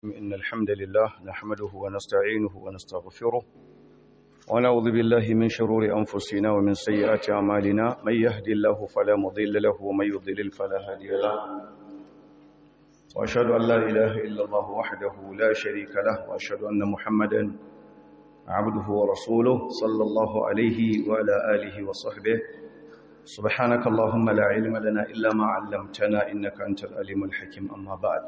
إن الحمد لله نحمده ونستعينه ونستغفره ونعوذ بالله من شرور أنفسنا ومن سيئات أعمالنا من يهدي الله فلا مضل له ومن يضلل فلا هادي له وأشهد أن لا إله إلا الله وحده لا شريك له وأشهد أن محمدا عبده ورسوله صلى الله عليه وعلى آله وصحبه سبحانك اللهم لا علم لنا إلا ما علمتنا إنك أنت العليم الحكيم أما بعد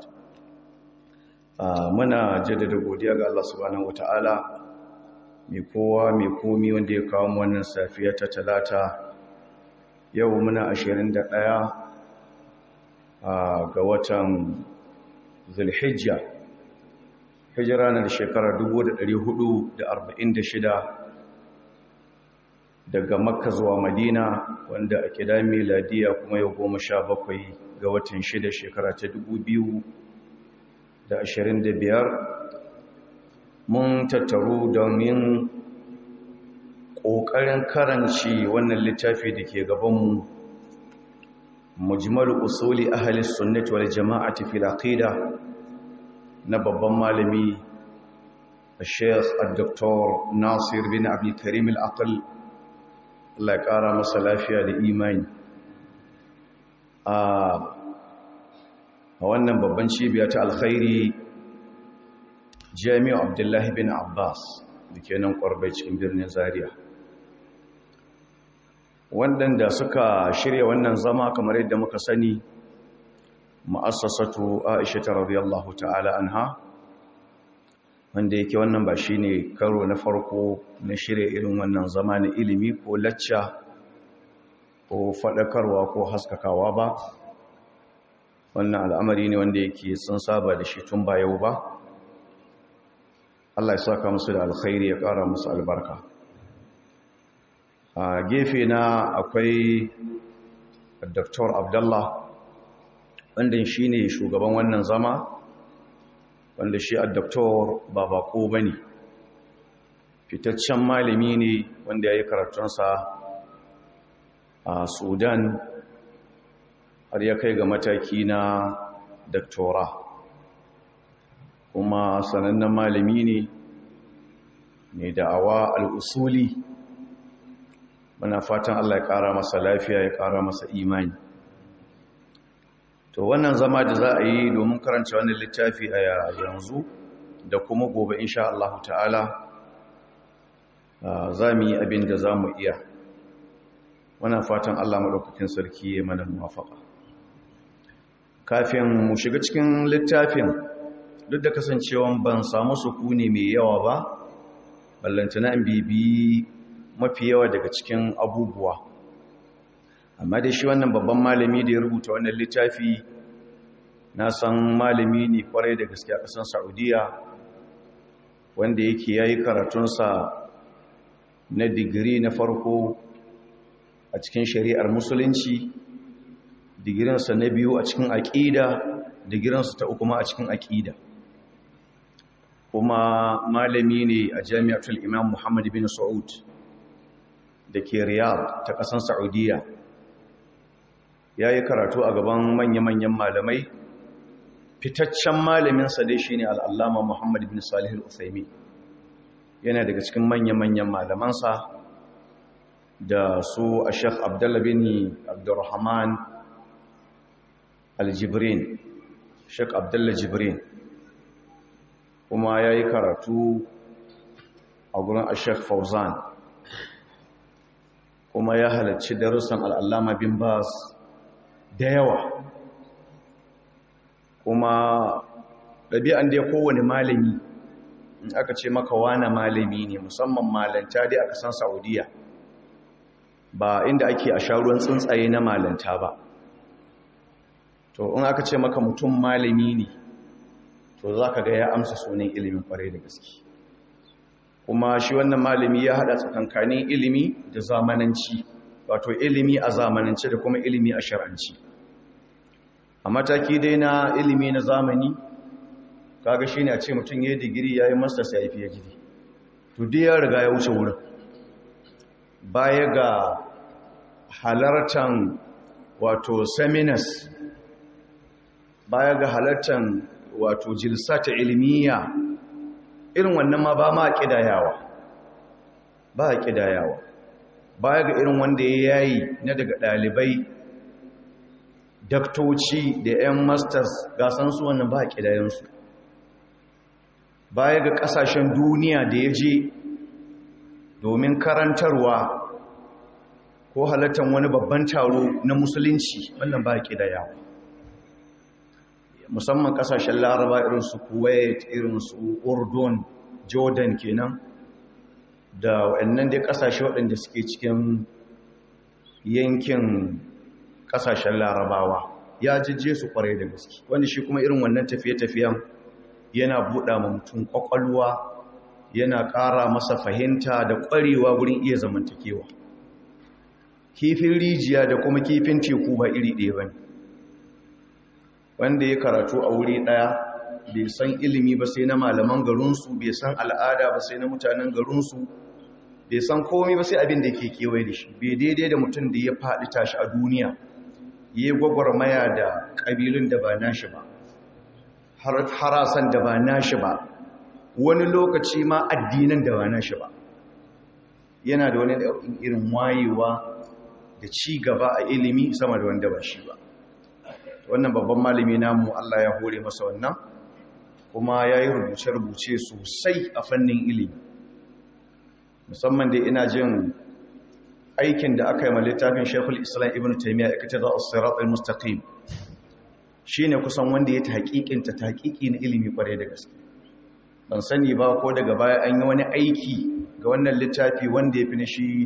muna jaddada godiya ga Allah subhanahu wataala mai kowa mai komi wanda ya kawo mu wannan safiya ta talata yau muna 21 ga watan Zulhijja hijira na shekarar 1446 daga Makka zuwa Madina wanda a kida miladiya kuma yau 17 ga watan 6 shekara ta 2000 da ashirin da biyar mun tattaru domin ƙoƙarin karanci wannan littafi da ke gabanmu mujmal usuli ahalis sunnati wal jama'ati fil aqida na babban malami Sheikh Dr. Nasir bin Abdul Karim Al-Aql Allah ya ƙara masa lafiya da imani a a wannan babban cibiya ta alkhairi jami'u abdullahi bin abbas da ke nan kwarbai cikin birnin zaria waɗanda suka shirya wannan zama kamar yadda muka sani ma'assasatu aisha ta radiyallahu ta'ala anha wanda yake wannan ba shine karo na farko na shirya irin wannan zama na ilimi ko lacca ko faɗakarwa ko haskakawa ba wannan al'amari ne wanda yake sun saba da shi tun ba yau ba Allah ya saka musu da alkhairi ya ƙara musu albarka a gefe na akwai Dr. Abdullah wanda shi ne shugaban wannan zama wanda shi a Dr. ba bako ba ne fitaccen malami ne wanda ya yi karatunsa a Sudan har ya kai ga mataki na daktora kuma sanannen malami ne mai da'awa al'usuli muna fatan Allah ya ƙara masa lafiya ya ƙara masa imani to wannan zama da za a yi domin karanta wannan littafi a yanzu da kuma gobe insha Allah ta'ala za mu yi abin da za mu iya muna fatan Allah maɗaukakin sarki ya mana muwafaka kafin mu shiga cikin littafin duk da kasancewan ban samu sukuni mai yawa ba ballantana in bibi mafi yawa daga cikin abubuwa amma da shi wannan babban malami da ya rubuta wannan littafi na san malami ne kwarai da gaske a ƙasar saudiya wanda yake ya yi karatunsa na digiri na farko a cikin shari'ar musulunci digirinsa na biyu a cikin aƙida digirinsa ta uku ma a cikin aƙida kuma malami ne a jami'atul imam muhammad bin sa'ud da ke riyadh ta ƙasar saudiya ya yi karatu a gaban manya-manyan malamai fitaccen malaminsa dai shi ne al'allama muhammad bin salih al'usaimi yana daga cikin manya-manyan malamansa da su a shek abdullabini abdurrahman aljibrin shek abdullah jibrin kuma ya yi karatu a gurin ashek fauzan kuma ya halarci darussan al'allama bin bas da yawa kuma ɗabi'an da ya kowane malami in aka ce maka wane malami ne musamman malanta dai a ƙasan saudiya ba inda ake a sha ruwan tsuntsaye na malanta ba to in aka ce maka mutum malami ne to za ka ga ya amsa sunan ilimin kwarai da gaske kuma shi wannan malami ya haɗa tsakankanin ilimi da zamananci wato ilimi a zamanance da kuma ilimi a shar'anci a mataki dai na ilimi na zamani kaga shi ne a ce mutum ya yi digiri ya yi masta sai ya gidi to dai ya riga ya wuce wurin baya ga halartan wato seminars baya ga halartan wato jilsata ilmiya irin wannan ma ba ma kidayawa ba kidayawa baya ga irin wanda ya yayi na daga dalibai daktoci da 'yan masters gasan su wannan ba kidayensu baya ga kasashen duniya da ya je domin karantarwa ko halattar wani babban taro na musulunci wannan ba kidayawa musamman kasashen laraba irin su kuwait irin su urdun jordan kenan da waɗannan dai kasashe waɗanda suke cikin yankin kasashen larabawa ya jijje su kwarai da gaske wanda shi kuma irin wannan tafiye-tafiyen yana buɗa ma mutum ƙwaƙwalwa yana ƙara masa fahimta da ƙwarewa wurin iya zamantakewa kifin rijiya da kuma kifin teku ba iri ɗaya ba ne wanda ya karatu a wuri ɗaya bai san ilimi ba sai na malaman garinsu bai san al'ada ba sai na mutanen garinsu bai san komai ba sai abin da ke kewaye da shi bai daidai da mutum da ya faɗi tashi a duniya ya yi gwagwarmaya da ƙabilun da ba nashi ba harasan da ba nashi ba wani lokaci ma addinan da ba nashi ba yana da wani irin wayewa da ci gaba a ilimi sama da wanda ba shi ba wannan babban malami namu Allah ya hore masa wannan kuma ya yi rubuce-rubuce sosai a fannin ilimi musamman da ina jin aikin da aka yi ma littafin shekul islam ibn taimiyya ya kace za a sirat al-mustaqim shi ne kusan wanda ya ta haƙiƙinta ta haƙiƙi na ilimi ƙwarai da gaske ban sani ba ko daga baya an yi wani aiki ga wannan littafi wanda ya fi na shi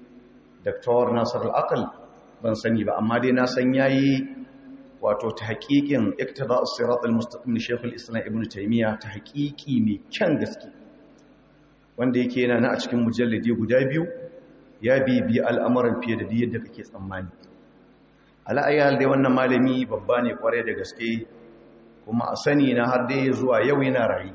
Dr. Nasir al-Aqal ban sani ba amma dai na san yayi wato ta haƙiƙin iktida as-sirat al-mustaqim Sheikh al-Islam Ibn Taymiyyah ta haƙiƙi mai kyan gaske wanda yake yana na a cikin mujalladi guda biyu ya bibi al'amuran fiye da yadda kake tsammani ala'ayyar dai wannan malami babba ne kware da gaske kuma a sani na har dai zuwa yau yana rayu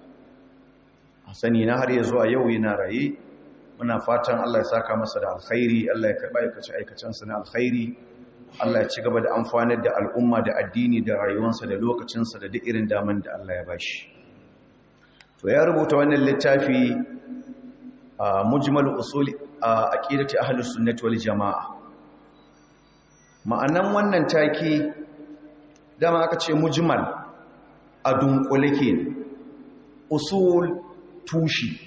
a sani na har ya zuwa yau yana raye muna fatan Allah ya saka masa da alkhairi Allah ya karɓa aikace aikacensa na alkhairi Allah ya ci gaba da amfanar da al'umma da addini da rayuwarsa da lokacinsa da duk irin daman da Allah ya bashi to ya rubuta wannan littafi a mujmal usul a aqidati ahlus sunnati wal jamaa ma'anan wannan take dama aka ce mujmal a dunkule ke usul tushi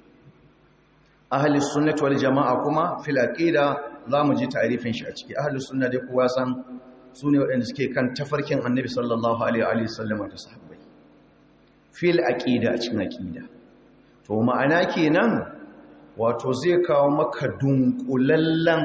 ahlus sunnati wal jamaa kuma fil aqida zamu ji ta'rifin shi a ciki ahlus sunna dai kowa san sune waɗanda suke kan tafarkin annabi sallallahu alaihi wa sallam da sahabbai fil aqida a cikin aqida to ma'ana kenan wato zai kawo maka dunkulallen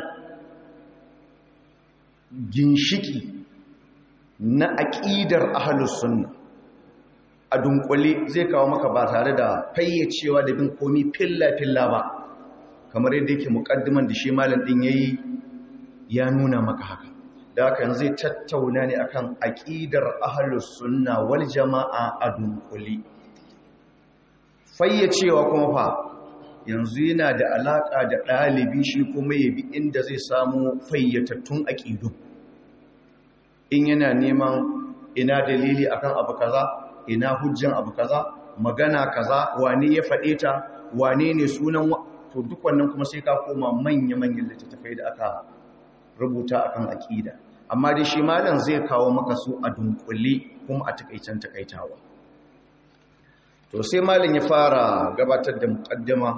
ginshiki na aqidar ahlus sunna a dunkule zai kawo maka ba tare da fayyacewa da bin komi filla filla ba kamar yadda yake muƙaddiman da shi malam din yayi ya nuna maka haka da haka yanzu zai tattauna ne akan aqidar ahlus sunna wal jamaa a dunkule fayyacewa kuma fa yanzu yana da alaka da ɗalibi shi kuma ya bi inda zai samu fayyatattun aƙidu in yana neman ina dalili akan abu kaza ina hujjan abu kaza magana kaza wane ya faɗe ta wane ne sunan to duk wannan kuma sai ka koma manya-manyan littattafai da aka rubuta akan aƙida amma dai shi malam zai kawo maka su a dunkule kuma a takaicen takaitawa to sai malam ya fara gabatar da muqaddama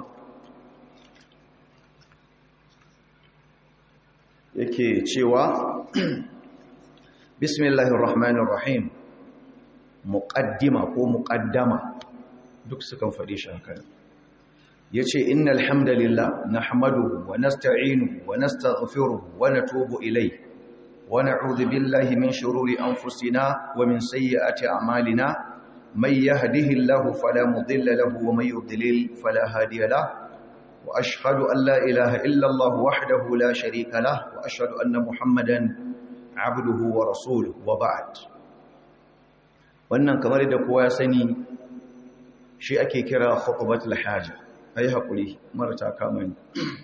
yake cewa bismillahir rahmanir rahim muqaddima ko muqaddama duk sukan faɗi shi haka yace innal hamdalillah nahmaduhu wa nasta'inuhu wa nastaghfiruhu wa natubu ilayhi wa na'udhu billahi min shururi anfusina wa min sayyiati a'malina من يهده الله فلا مضل له ومن يضلل فلا هادي له وأشهد أن لا إله إلا الله وحده لا شريك له وأشهد أن محمدا عبده ورسوله وبعد wannan kamar da kowa ya sani shi ake kira khutbatul haja ai hakuri marata kamar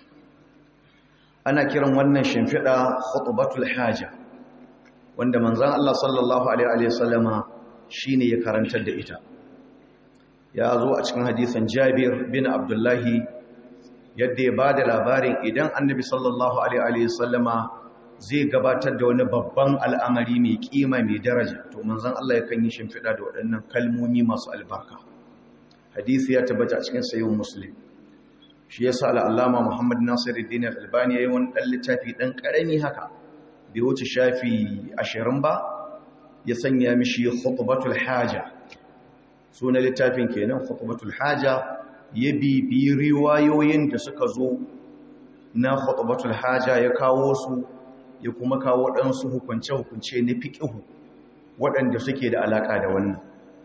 ana kiran wannan shimfida khutbatul haja wanda manzon Allah sallallahu alaihi wasallama shine ya karantar da ita ya zo a cikin hadisan Jabir bin Abdullahi yadda ya bada labarin idan Annabi sallallahu alaihi wasallama zai gabatar da wani babban al'amari mai kima mai daraja to manzon Allah yakan yi shimfiɗa da waɗannan kalmomi masu albarka hadisi ya tabbata a cikin sayyid muslim shi yasa al'allama Muhammad Nasiruddin Al-Albani yayin wani dan littafi dan karami haka bai wuce shafi 20 ba ya sanya mishi khutbatul haja sunan littafin kenan khutbatul haja ya bibi riwayoyin da suka zo na khutbatul haja ya kawo su ya kuma kawo ɗansu hukunce-hukunce na fiƙihu waɗanda suke da alaƙa da wannan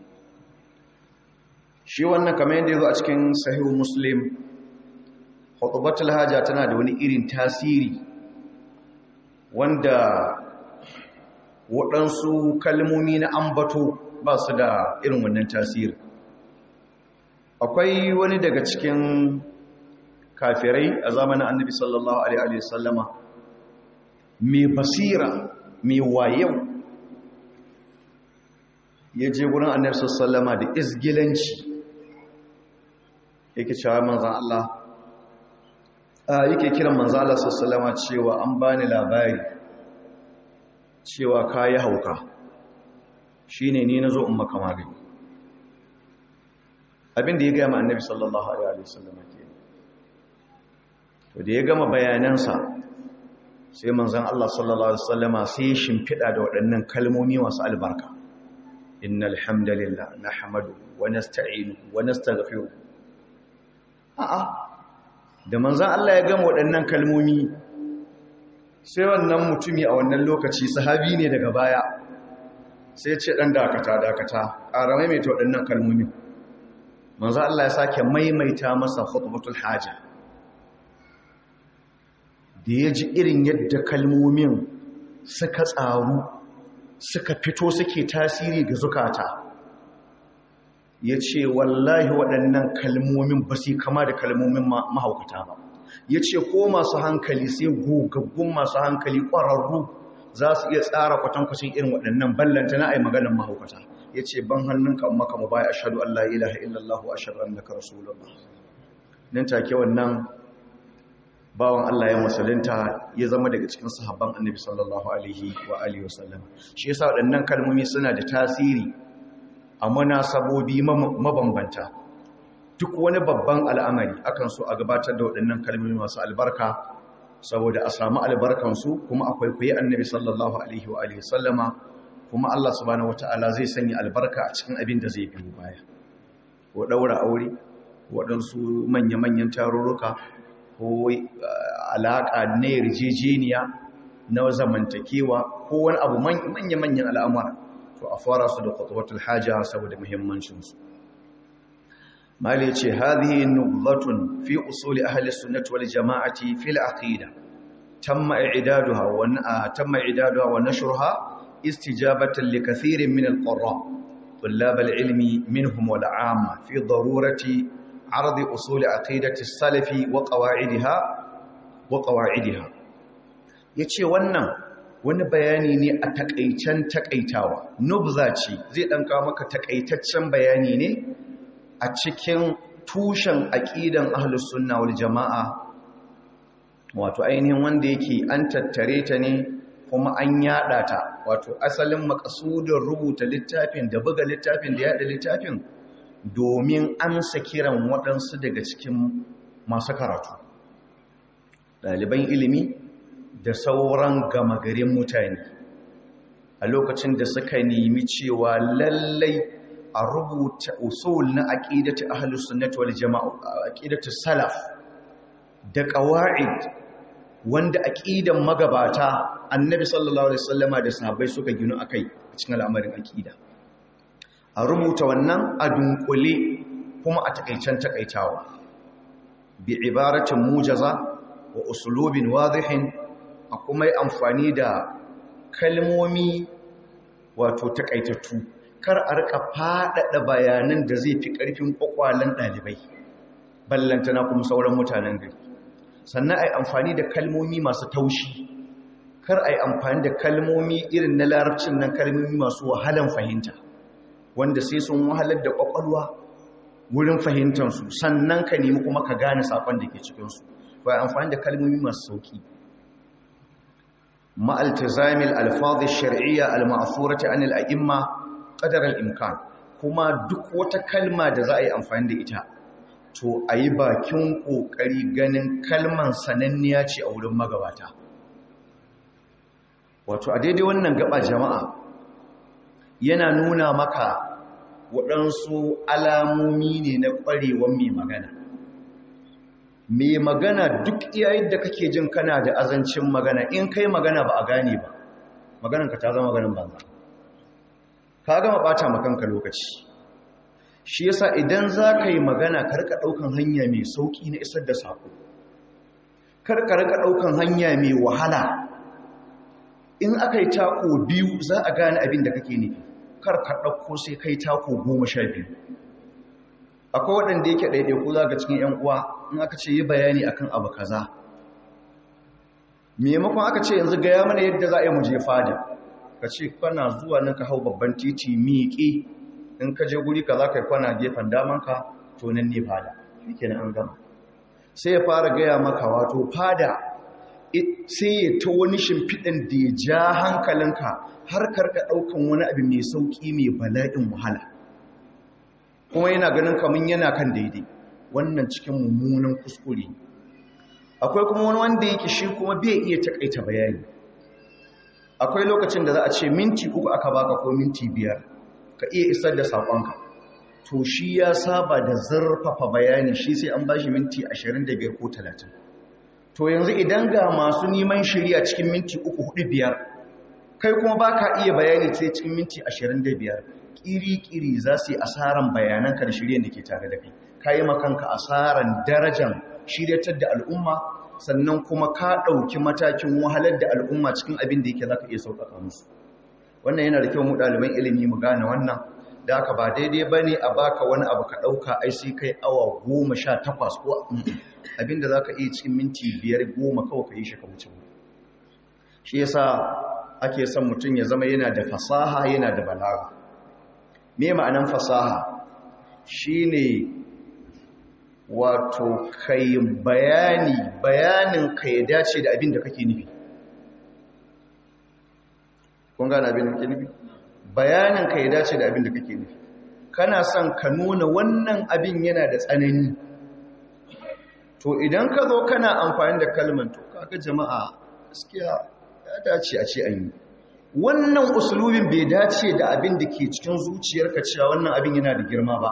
shi wannan kamar yadda ya zo a cikin sahihu muslim hutubatul haja tana da wani irin tasiri wanda waɗansu kalmomi na ambato ba su da irin wannan tasiri akwai wani daga cikin kafirai a zamanin annabi sallallahu alaihi wasallama mai basira mai wayau ya je wurin annabi sallama da izgilanci yake cewa manzan Allah yake kiran manzan Allah sallama cewa an bani labari cewa kayi hauka shine ni nazo in maka magani abinda ya gaya ma annabi sallallahu alaihi wasallama ke to da ya gama bayanansa sai manzan Allah sallallahu Alaihi wasallama sai shimfiɗa da waɗannan kalmomi masu albarka innal hamdalillah na hamadu wa nasta'inu wa nastaghfiru a'a da manzan Allah ya gama waɗannan kalmomi sai wannan mutumi a wannan lokaci sahabi ne daga baya sai ce ɗan dakata dakata ƙara maimaita waɗannan kalmomi manzan Allah ya sake maimaita masa khutbatul haja da ya ji irin yadda kalmomin suka tsaru suka fito suke tasiri ga zukata ya ce wallahi waɗannan kalmomin ba su kama da kalmomin mahaukata ba ya ce ko masu hankali sai gogaggun masu hankali ƙwararru za su iya tsara kwatankwacin irin waɗannan ballanta na ai maganin mahaukata ya ce ban hannunka maka mu baya ashadu Allah ilaha illallah wa ashadu annaka rasulullah nan take wannan bawan Allah ya musulunta ya zama daga cikin sahabban annabi sallallahu alaihi wa alihi wasallam shi yasa waɗannan kalmomi suna da tasiri a munasabobi mabambanta duk wani babban al'amari akan so a gabatar da waɗannan kalmomi masu albarka saboda a samu albarkansu kuma akwai kuyi annabi sallallahu alaihi wa alihi wasallama kuma Allah subhanahu wataala zai sanya albarka a cikin abin da zai biyo baya ko daura aure waɗansu manya-manyan tarurruka ko alaƙa na yarjejeniya na zamantakewa ko wani abu manya-manyan al'amura to a fara su da kwatwatul haja saboda muhimmancinsu mali ce hadhihi nubzatun fi usuli ahli sunnati wal jama'ati fil aqida tamma i'daduha wa tamma i'daduha wa nashruha istijabatan li kathirin min al-qurra طلاب العلم منهم والعامة في ضرورة عرض أصول عقيدة السلف وقواعدها وقواعدها yace wannan wani bayani ne a takaicen takaitawa nubza ce zai dan kawo maka takaitaccen bayani ne a cikin tushen aqidan ahlus sunna wal jamaa wato ainihin wanda yake an tattare ta ne kuma an yada ta wato asalin makasudin rubuta littafin da buga littafin da yada littafin domin amsa kiran waɗansu daga cikin masu karatu ɗaliban ilimi da sauran gama garin mutane a lokacin da suka nemi cewa lallai a rubuta usul na aqidatu ahlus sunnati wal jamaa aqidatu salaf da qawaid wanda aqidan magabata annabi sallallahu alaihi wasallama da sahabbai suka gino akai a cikin al'amarin aqida a rubuta wannan a dunkule kuma a takaicen takaitawa bi ibaratin mujaza wa usulubin wadihin a kuma yi amfani da kalmomi wato takaitattu kar a rika faɗaɗa bayanan da zai fi ƙarfin ƙwaƙwalen ɗalibai ballantana kuma sauran mutanen gari sannan a yi amfani da kalmomi masu taushi kar a yi amfani da kalmomi irin na larabcin nan kalmomi masu wahalan fahimta wanda sai sun wahalar da kwakwalwa wurin fahimtansu sannan ka nemi kuma ka gane sakon da ke cikinsu ba amfani da kalmomi masu sauki ma'altizamil alfadhi shar'iyya al-ma'thurati anil a'imma qadar al-imkan kuma duk wata kalma da za a yi amfani da ita to a yi bakin ƙoƙari ganin kalman sananniya ce a wurin magabata wato a daidai wannan gaba jama'a yana nuna maka waɗansu alamomi ne na ƙwarewan mai magana mai magana duk yayin da kake jin kana da azancin magana in kai magana ba a gane ba maganarka ta zama maganin banza ka gama ɓata makanka lokaci shi yasa idan za ka yi magana karka ɗaukan hanya mai sauƙi na isar da saƙo karka rika ɗaukan hanya mai wahala in aka yi tako biyu za a gane abin da kake nufi karka ɗauko sai kai tako goma sha biyu akwai waɗanda yake ɗaiɗaiku za ga cikin ‘yan uwa in aka ce yi bayani akan abu kaza maimakon aka ce yanzu gaya mana yadda za a yi muje fada ka ce kana zuwa nan ka hau babban titi miƙe in ka je guri ka za ka yi kwana gefen damanka to nan ne fada shi ke an gama sai ya fara gaya maka wato fada sai ya ta wani shimfiɗin da ya ja hankalinka har karka ɗaukan wani abu mai sauƙi mai bala'in wahala kuma yana ganin kamar yana kan daidai wannan cikin mummunan kuskure akwai kuma wani wanda yake shi kuma bai iya takaita bayani akwai lokacin da za a ce minti uku aka baka ko minti biyar ka iya isar da saƙonka to shi ya saba da zarfafa bayani shi sai an bashi minti 25 ko 30 to yanzu idan ga masu neman shirya cikin minti uku hudu biyar kai kuma ba ka iya bayani sai cikin minti 25 ƙiri-ƙiri za su yi asaran bayananka da shirya da ke tare da kai ka yi makanka asaran darajan shiryatar da al'umma sannan kuma ka ɗauki matakin wahalar da al'umma cikin abin da yake za ka iya sauƙaƙa musu wannan yana da kyau mu ɗaliban ilimi mu gane wannan da aka ba daidai ba ne a baka wani abu ka ɗauka ai sai kai awa goma sha takwas ko abin da za ka iya cikin minti biyar goma kawai ka yi shi ka wuce shi yasa ake son mutum ya zama yana da fasaha yana da balaga me ma'anan fasaha shine wato kai bayani bayanin ka ya dace da abin da kake nufi kun gane abin da kake nufi bayanin ka ya dace da abin da kake nufi kana son ka nuna wannan abin yana da tsanani to idan ka zo kana amfani da kalmar to kaga jama'a gaskiya ya dace a ce an yi wannan usulubin bai dace da abin da ke cikin zuciyarka cewa wannan abin yana da girma ba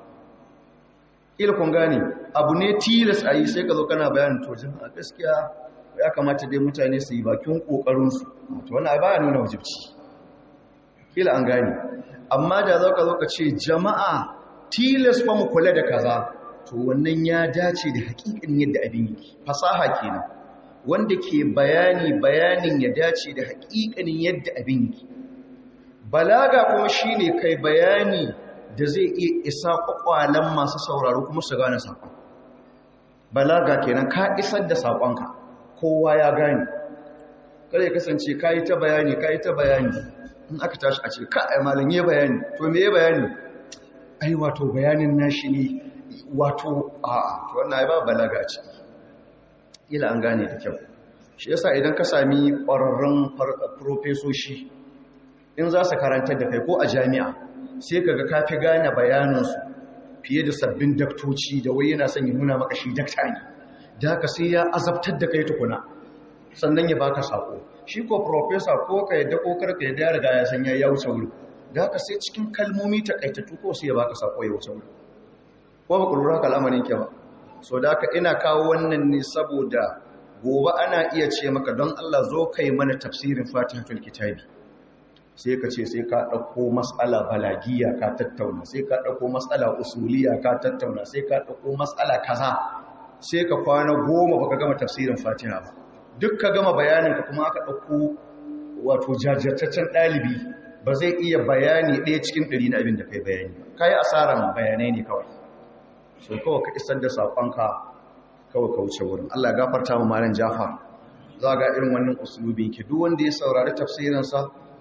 ila kun gane abu ne tilas a yi sai ka zo kana bayanin to jama'a gaskiya ya kamata dai mutane su yi bakin kokarinsu to wannan ba ya nuna wajibci kila an gane amma da za ka zo ka ce jama'a tilas fa mu kula da kaza to wannan ya dace da hakikin yadda abin yake fasaha kenan wanda ke bayani bayanin ya dace da hakikanin yadda abin yake balaga kuma shine kai bayani da zai iya isa kwakwalen masu sauraro kuma su gane saƙon balaga kenan ka isar da saƙonka kowa ya gane kada ya kasance ka yi ta bayani ka yi ta bayani in aka tashi a ce ka a malin yi bayani to me ya bayani ai wato bayanin nashi ne wato a to wannan ya ba balaga a ciki ila an gane da kyau shi yasa idan ka sami ƙwararrun profesoshi in za su karantar da kai ko a jami'a sai kaga ka fi gane bayanansu fiye da sabbin daktoci da wai yana son ya nuna maka shi dakta ne da haka sai ya azabtar da kai tukuna sannan ya baka sako shi ko professor ko ka yadda ko karka yadda ya riga ya san ya wuce wuri da haka sai cikin kalmomi takaitattu ko sai ya baka sako ya wuce wuri ko ba ku lura ka al'amarin ke ba so da haka ina kawo wannan ne saboda gobe ana iya ce maka don Allah zo kai mana tafsirin fatihatul kitabi sai ka ce sai ka ɗauko matsala balagiya ka tattauna sai ka ɗauko matsala usuliya ka tattauna sai ka ɗauko matsala kaza sai ka kwana goma baka gama tafsirin fatiha ba duk ka gama bayanin ka kuma aka ɗauko wato jajirtaccen ɗalibi ba zai iya bayani ɗaya cikin ɗari na abin da kai bayani ba ka yi asarar bayanai ne kawai so kawai ka isar da saƙonka kawai ka wuce wurin allah gafarta mu malam jafar za ga irin wannan usulubi ke duk wanda ya saurari tafsirinsa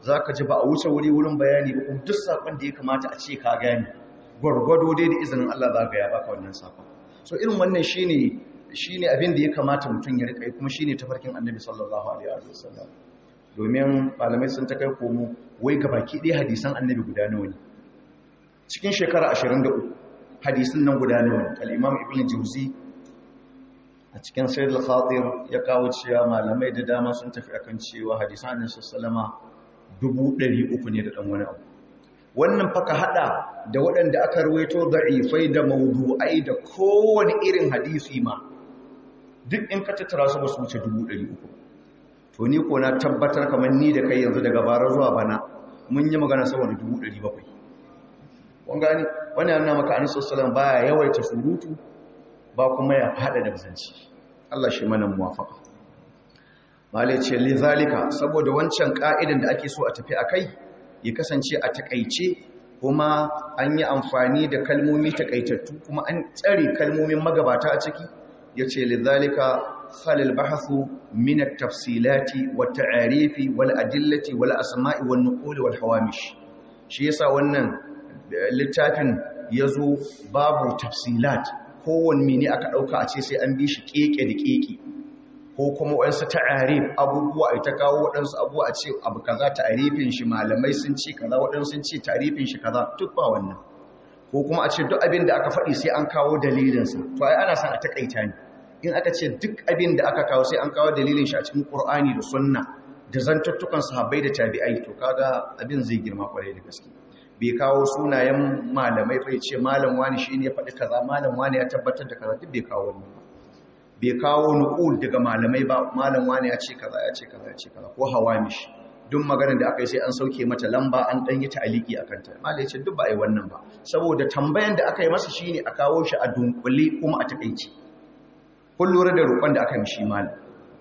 za ka ji ba a wuce wuri wurin bayani ba kuma duk saƙon da ya kamata a ce ka gani gwargwado dai da izinin Allah za ka ya baka wannan saƙon so irin wannan shine shine abin da ya kamata mutum ya rika kuma shine tafarkin annabi sallallahu alaihi wasallam domin malamai sun ta kai komo wai ga baki ɗaya hadisan annabi guda nawa ne cikin shekara 23 hadisin nan guda nawa ne al-imam ibn jawzi a cikin sayyid al-khatir ya kawo cewa malamai da dama sun tafi akan cewa hadisan annabi sallama dubu ɗari uku ne da ɗan wani abu wannan faka hada da waɗanda aka ruwaito da'ifai da mawdu'ai da kowane irin hadisi ma duk in ka tattara su ba su wuce dubu ɗari uku to ni ko na tabbatar kamar ni da kai yanzu daga bara zuwa bana mun yi magana saboda dubu ɗari bakwai kun gani wani yana maka an sassalan baya yawaita surutu ba kuma ya haɗa da zanci Allah shi mana muwafaka malai ce lizalika saboda wancan ka'idan da ake so a tafi a kai ya kasance a takaice kuma an yi amfani da kalmomi takaitattu kuma an tsare kalmomin magabata a ciki ya ce lizalika khalil bahasu min at-tafsilati wa ta'arifi wal adillati wal asma'i wan nuqul wal hawamish shi yasa wannan littafin yazo babu tafsilat kowanne ne aka dauka a ce sai an bi shi keke da keke ko kuma waɗansu ta'arif abubuwa a ta kawo waɗansu abubuwa a ce abu kaza ta'arifin shi malamai sun ce kaza waɗansu sun ce ta'arifin shi kaza duk ba wannan ko kuma a ce duk abin da aka faɗi sai an kawo dalilinsa to ai ana son a takaita ne in aka ce duk abin da aka kawo sai an kawo dalilin shi a cikin Qur'ani da Sunna da zantuttukan sahabbai da tabi'ai to kaga abin zai girma kwarai da gaske bai kawo sunayen malamai fa ya ce malam wani shine ya faɗi kaza malam wani ya tabbatar da kaza duk bai kawo wannan ba bai kawo nukul daga malamai ba malam wani ya ce kaza ya ce kaza ya ce kaza ko hawamish duk maganar da aka yi sai an sauke mata lamba an dan yi ta'aliki akan ta malai ce duk ba ai wannan ba saboda tambayan da aka yi masa shine a kawo shi a dunkule kuma a takeici kun lura da roƙon da aka yi shi malam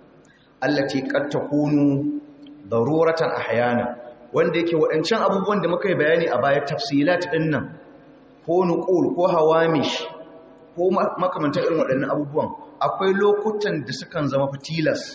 allati qad takunu daruratan ahyana wanda yake waɗancan abubuwan da muka yi bayani a baya tafsilat ɗin nan ko nukul ko hawamish ko makamantar irin waɗannan abubuwan akwai lokutan da sukan zama fitilas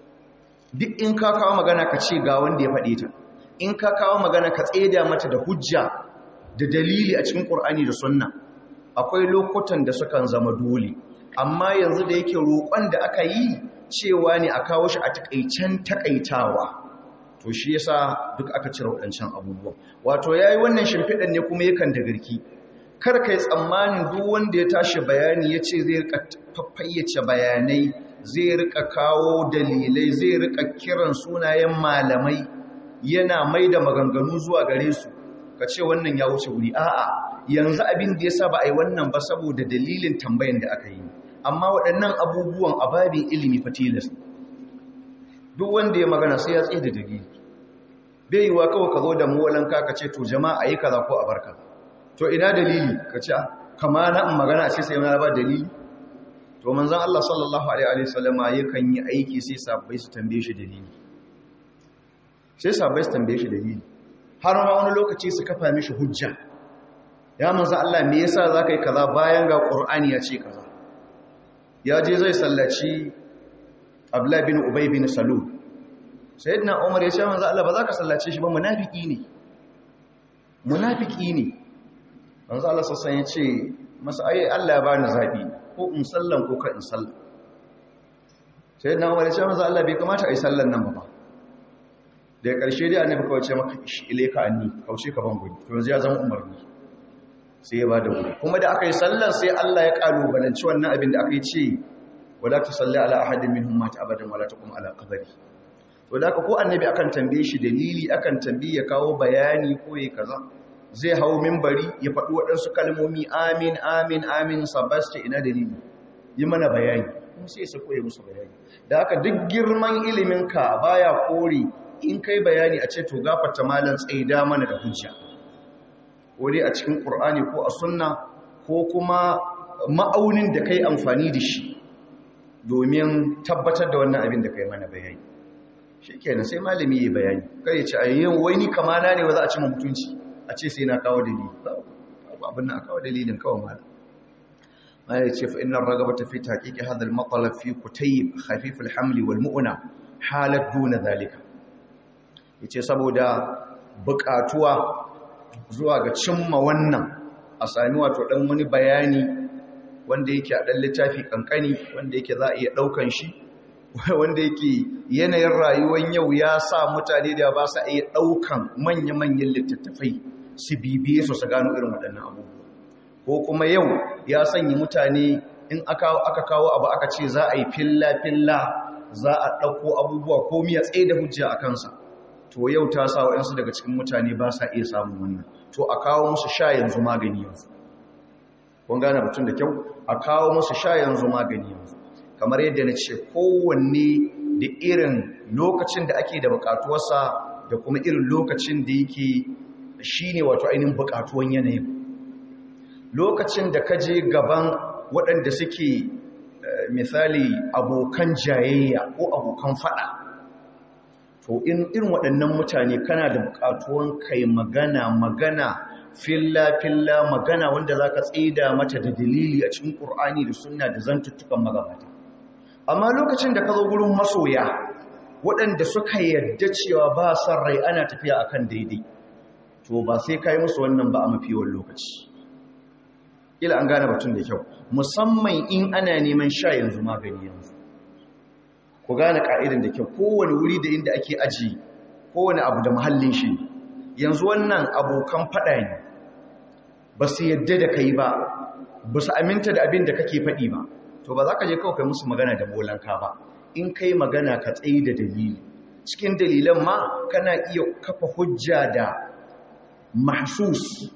duk in ka kawo magana ka ce ga wanda ya faɗe ta in ka kawo magana ka tseda mata da hujja da dalili a cikin ƙur'ani da sunna akwai lokutan da sukan zama dole amma yanzu da yake roƙon da aka yi cewa ne a kawo shi a takaicen takaitawa to shi yasa duk aka cire waɗancan abubuwan wato yayi wannan shimfiɗan ne kuma yakan da garki kar kai tsammanin duk wanda ya tashi bayani ya ce zai rika fayyace bayanai zai rika kawo dalilai zai rika kiran sunayen malamai yana mai da maganganu zuwa gare su ka ce wannan ya wuce wuri a'a yanzu abin da ya sa ba a yi wannan ba saboda dalilin tambayan da aka yi amma waɗannan abubuwan a babin ilimi fatilas duk wanda ya magana sai ya tsaye da dalili bai yi wa kawai ka zo da muwalanka ka ce to jama'a yi kaza ko a barka to ina dalili ka ce kama na in magana ce sai na ba dalili to manzon Allah sallallahu alaihi wa sallama yakan yi aiki sai sabbai su tambaye shi dalili sai sabbai su tambaye shi dalili har ma wani lokaci su kafa mishi hujja ya manzon Allah me yasa zaka yi kaza bayan ga Qur'ani ya ce kaza ya je zai sallaci Abdullah bin Ubay bin Salul sayyidina Umar ya ce manzon Allah ba za ka sallace shi ba munafiki ne munafiki ne manzo Allah sassan ya ce masa ai Allah ya bani zabi ko in sallan ko ka in sallan sai na Umar ya ce manzo Allah bai kamata ai sallan nan ba da ƙarshe dai annabi kawai ce maka ishi ilaika anni kauce ka ban guri to yanzu ya zama umarni sai ya bada guri kuma da aka yi sallan sai Allah ya kalubalanci wannan abin da aka yi ce wala tusalli ala ahadin minhum mata abadan wala taqum ala qabri to da ko annabi akan tambaye shi dalili akan tambaye ya kawo bayani ko yayi kaza zai hau mimbari ya faɗi waɗansu kalmomi amin amin amin sabasta ina dalili yi mana bayani kuma sai su koya musu bayani da haka duk girman iliminka baya kore in kai bayani a ce to gafarta malan tsaida mana da hujja wani a cikin ƙur'ani ko a sunna ko kuma ma'aunin da kai amfani da shi domin tabbatar da wannan abin da kai mana bayani shi kenan sai malami ya bayani kai ya ce a yin wai ni kamana ne wa za a ci mutunci a ce sai na kawo dalili abin na kawo dalilin kawo mala ma ya ce fa inna ragabata fi taqiqi hadha al-matlab fi kutayb khafif al-haml wal mu'na halat duna zalika yace saboda buƙatuwa zuwa ga cimma wannan a sami wato ɗan wani bayani wanda yake a ɗan littafi ƙanƙani wanda yake za a iya ɗaukan shi wanda yake yanayin rayuwar yau ya sa mutane da ba su iya ɗaukan manya-manyan littattafai su bibiye su su gano irin waɗannan abubuwa ko kuma yau ya sanya mutane in aka kawo abu aka ce za a yi filla-filla za a ɗauko abubuwa ko miya tsaye da hujja a kansa to yau ta sa waɗansu daga cikin mutane ba sa iya samun wannan to a kawo musu sha yanzu magani yanzu kun gane mutum da kyau a kawo musu sha yanzu magani yanzu kamar yadda na ce kowanne da irin lokacin da ake da bukatuwarsa da kuma irin lokacin da yake shi ne wato ainihin bukatuwan yanayin lokacin da ka je gaban waɗanda suke misali abokan jayayya ko abokan fada to in irin waɗannan mutane kana da bukatuwan kai magana magana filla-filla magana wanda za ka tsida mata da dalili a cikin ƙur'ani da sunna da zantuttukan magabata amma lokacin da ka zo gurin masoya waɗanda suka yarda cewa ba son rai ana tafiya akan daidai to ba sai ka yi musu wannan ba a mafiyar lokaci ila an gane batun da kyau musamman in ana neman sha yanzu magani yanzu ku gane ka'idan da kyau kowane wuri da inda ake aji kowane abu da mahallin shi yanzu wannan abokan faɗa ne ba su yadda da kai ba ba su aminta da abin da kake faɗi ba to ba za ka je kawai kai musu magana da molanka ba in kai magana ka tsaye da dalili cikin dalilan ma kana iya kafa hujja da mahsus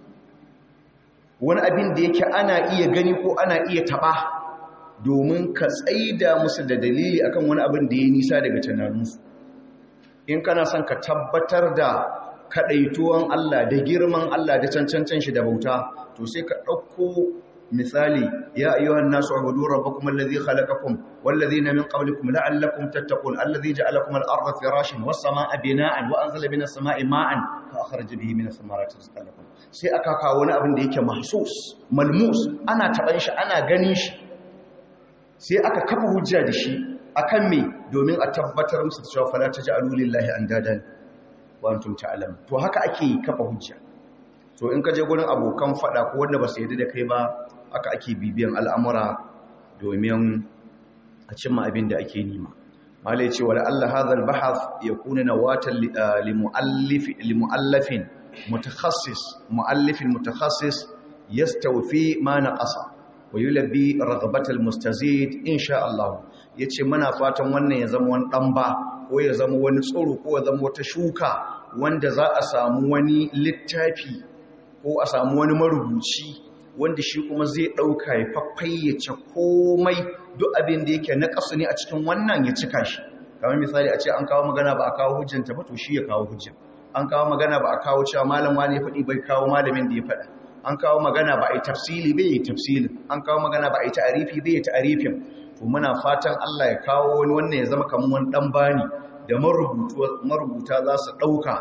wani abin da yake ana iya gani ko ana iya taɓa domin ka tsaida musu da dalili akan wani abin da ya nisa daga tunaninsu in kana son ka tabbatar da kaɗaituwan Allah da girman Allah da cancancan shi da bauta to sai ka ɗauko misali ya ayyuhan nasu ubudu rabbakum allazi khalaqakum wallazina min qablikum la'allakum tattaqun allazi ja'alakum al-ardha firashan was-samaa'a bina'an wa anzala minas samaa'i ma'an fa akhraja bihi minas samarati rizqan lakum sai aka kawo wani abin da yake mahsus malmus ana taban shi ana ganin shi sai aka kafa hujja da shi akan me domin a tabbatar musu cewa fala taj'alu lillahi andadan wa antum ta'lamun to haka ake kafa hujja to in ka je gurin abokan fada ko wanda ba su yarda da kai ba haka ake bibiyan al'amura domin a cimma abin da ake nima malai ce wa la'alla hadha al-bahath yakuna nawatan li muallif li muallafin mutakhassis muallifin mutakhassis yastawfi ma naqasa wa yulabbi ragbatal mustazid insha Allah yace muna fatan wannan ya zama wani dan ba ko ya zama wani tsoro ko ya zama wata shuka wanda za a samu wani littafi ko a samu wani marubuci wanda shi kuma zai dauka ya faffayyace komai duk abin da yake na kasu ne a cikin wannan ya cika shi kamar misali a ce an kawo magana ba a kawo hujjanta ba to shi ya kawo hujjan an kawo magana ba a kawo cewa malam wani ya faɗi bai kawo malamin da ya faɗa an kawo magana ba a yi tafsili bai yi tafsilin an kawo magana ba a yi ta'arifi bai yi ta'arifin to muna fatan Allah ya kawo wani wannan ya zama kamar wani dan bani da marubuta za su ɗauka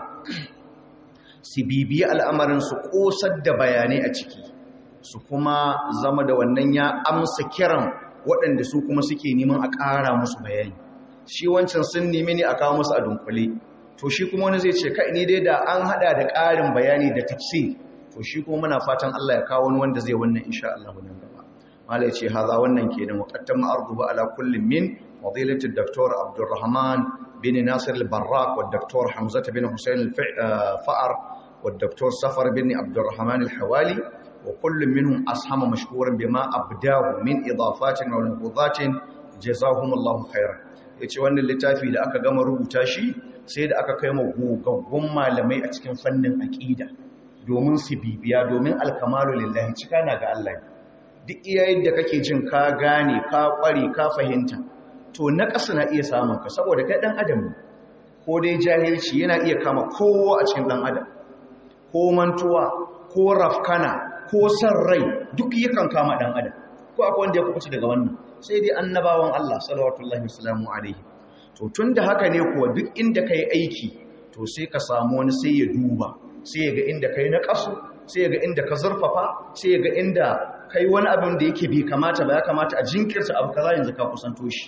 su bibiyi al'amarin su ƙosar da bayanai a ciki su kuma zama da wannan ya amsa kiran waɗanda su kuma suke neman a ƙara musu bayani shi wancan sun nemi ne a kawo musu a dunkule to shi kuma wani zai ce kai ni dai da an haɗa da ƙarin bayani da tafsir to shi kuma muna fatan Allah ya kawo wani wanda zai wannan insha Allah nan gaba mala yace haza wannan kenan muqaddam arduba ala kullin min fadilati dr Abdurrahman bin Nasir al-Barrak wa dr Hamza bin Hussein al-Fa'ar wa dr Safar bin Abdurrahman al-Hawali wa kullun minhum ashama mashkuran bima abdahu min idafatin wa nubudatin jazahumullahu khairan yace wannan littafi da aka gama rubuta shi sai da aka kai mu gogaggun malamai a cikin fannin aqida domin su bibiya domin alkamalu lillahi cika na ga Allah duk iyayen da kake jin ka gane ka kware ka fahimta to na ƙasa na iya samun ka saboda kai dan adam ko dai jahilci yana iya kama kowa a cikin dan adam ko mantuwa ko rafkana ko san rai duk yakan kama dan adam ko akwai wanda ya kubuce daga wannan sai dai annabawan Allah sallallahu alaihi alaihi to tunda haka ne kuwa duk inda kai aiki to sai ka samu wani sai ya duba sai ga inda kai na ƙasu sai ga inda ka zurfafa sai ga inda kai wani abin da yake bai kamata ba ya kamata a jinkirta abu kaza yanzu ka kusanto shi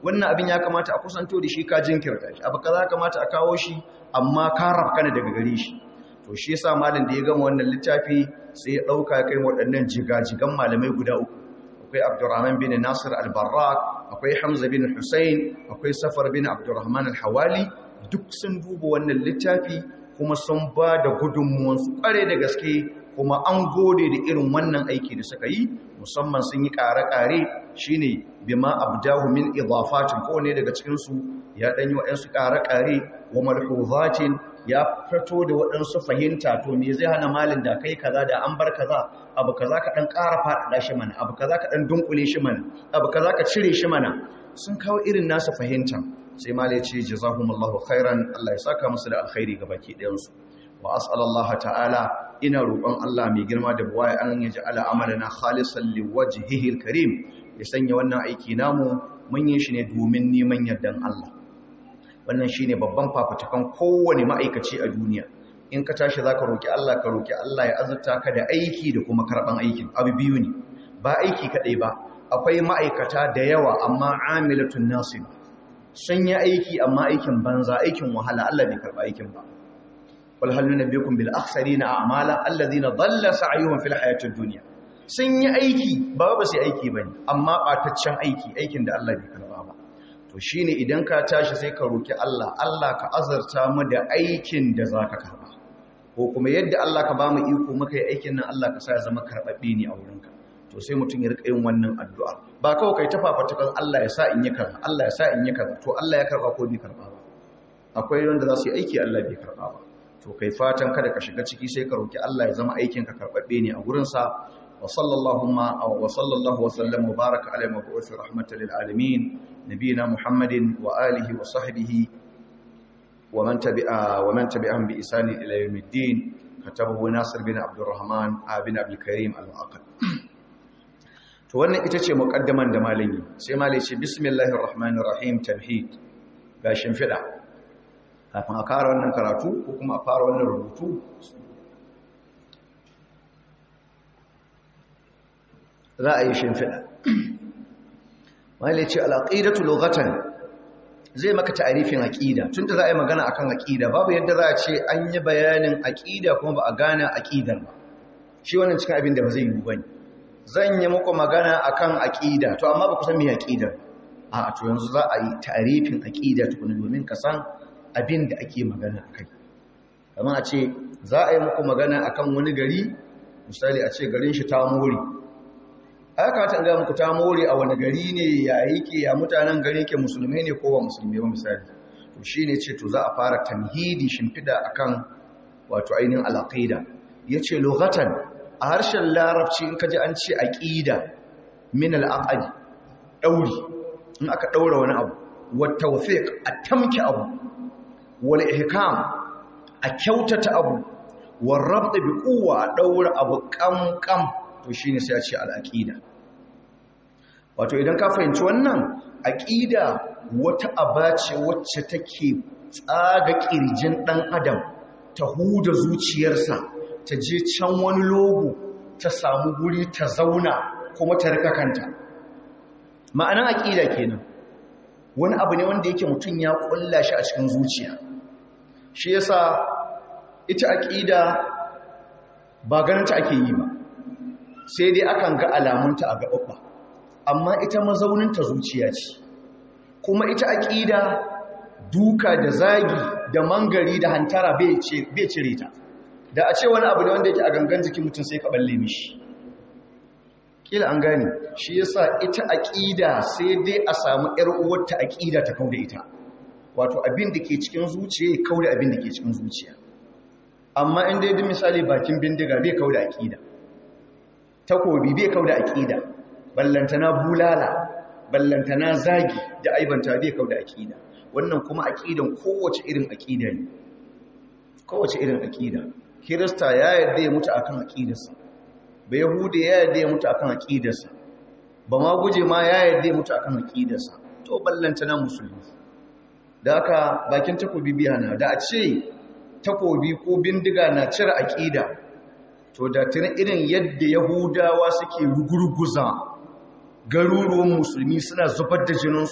wannan abin ya kamata a kusanto da shi ka jinkirta shi abu kaza kamata a kawo shi amma ka rafkana daga gare shi to shi yasa malam da ya gama wannan littafi sai ya dauka kai waɗannan jigajigan malamai guda uku akwai Abdurrahman bin Nasir al-Barrak akwai Hamza bin Hussein akwai Safar bin Abdurrahman al-Hawali duk sun duba wannan littafi kuma sun ba da gudunmuwansu kware da gaske kuma an gode da irin wannan aiki da suka yi musamman sun yi ƙare-ƙare shi ne bima abdahu min idafatin kowane daga cikinsu ya ɗanyi waɗansu ƙare-ƙare wa malhuzatin ya fito da waɗansu fahimta to me zai hana malin da kai kaza da an bar kaza abu kaza ka ɗan ƙara faɗaɗa shi mana abu kaza ka ɗan dunkule shi mana abu kaza ka cire shi mana sun kawo irin nasu fahimta sai malai ce jazahumullahu khairan Allah ya saka musu da alkhairi ga baki ɗayansu wa as'alallah ta'ala ina roƙon Allah mai girma da buwaya an yaji ala amalana khalisan liwajhihi alkarim ya sanya wannan aiki namu mun yi shi ne domin neman yardan Allah wannan shine babban fafutukan kowane ma'aikaci a duniya in ka tashi zaka roki Allah ka roki Allah ya azurta ka da aiki da kuma karban aikin abu biyu ne ba aiki kadai ba akwai ma'aikata da yawa amma amilatun nasib sun yi aiki amma aikin banza aikin wahala Allah bai karba aikin ba wal hal nunabbiukum bil akhsarina a'mala alladhina dhalla sa'yuhum fil hayatid dunya sun yi aiki ba ba su aiki bane amma bataccen aiki aikin da Allah bai karba ba to shine idan ka tashi sai ka roki Allah Allah ka azarta mu da aikin da zaka karba ko kuma yadda Allah ka ba mu iko muka yi aikin nan Allah ka sa ya zama karbabbe ne a wurinka to sai mutum ya rika yin wannan addu'a ba kawai kai ta fafatukan Allah ya sa in yi kaza Allah ya sa in yi kaza to Allah ya karba ko bai karba ba akwai wanda za su yi aiki Allah bai karba ba to kai fatan kada ka shiga ciki sai ka roki Allah ya zama aikin ka karbabbe ne a gurin sa wa sallallahu ma wa sallallahu wa sallam wa baraka ala mabu'uth rahmatan lil alamin nabiyina muhammadin wa alihi wa sahbihi wa man tabi'a wa man tabi'ahum bi isani ila yawmiddin katabahu nasir bin abdurrahman bin abdul karim al-mu'aqqad to wannan ita ce muqaddaman da malami sai malai ce bismillahir rahmanir rahim tamhid ga shimfida kafin a fara wannan karatu ko kuma a fara wannan rubutu za a yi shimfida malai ce al-aqidatu lughatan zai maka ta'arifin aqida tunda za a yi magana akan aqida babu yadda za a ce an yi bayanin aqida kuma ba a gane aqidar ba shi wannan cikin abin da ba zai yi bane zan yi muku magana akan aqida to amma ba ku san me aqidar a to yanzu za a yi ta'arifin aqida tukuna domin ka san abin da ake magana akai kamar a ce za a yi muku magana akan wani gari misali a ce garin shi ta muri aka ta ga muku ta more a wani gari ne ya yake ya mutanen gari ke musulmai ne ko ba musulmai ba misali to shine ce to za a fara tamhidi shimfida akan wato ainihin al-aqida yace lughatan a harshen larabci in kaji an ce aqida min al-aqd dauri in aka daura wani abu wa tawfiq a tamki abu wal ihkam a kyautata abu wa rabt bi quwwa a daura abu kam kam to shi ne sai a ce al'aƙida wato idan ka fahimci wannan aƙida wata aba ce wacce take tsaga ƙirjin ɗan adam ta huda zuciyarsa ta je can wani logo ta samu guri ta zauna kuma ta rika kanta ma'anan aƙida kenan wani abu ne wanda yake mutum ya ƙulla shi a cikin zuciya shi yasa ita aƙida ba ganinta ake yi ba sai dai akan ga alamunta a gaɓaɓɓa amma ita mazauninta zuciya ce kuma ita aƙida duka da zagi da mangari da hantara bai cire ta da a ce wani abu ne wanda yake a gangan jikin mutum sai ka balle mishi kila an gane shi yasa ita aƙida sai dai a samu ƴar uwarta aƙida ta kauda ita wato abin da ke cikin zuciya ya kauda abin da ke cikin zuciya amma in dai misali bakin bindiga bai kauda aƙida takobi bai kauda aqida ballantana bulala ballantana zagi da aibanta bai kauda aqida wannan kuma aqidan kowace irin aqida ne kowace irin aqida kirista ya yarda ya mutu akan aqidarsa ba yahudi ya yarda ya mutu akan aqidarsa ba ma guje ma ya yarda ya mutu akan aqidarsa to ballantana musulmi da haka bakin takobi biya na da a ce takobi ko bindiga na cire aqida to da tuni irin yadda yahudawa suke rugurguza garuruwan musulmi suna zubar da jininsu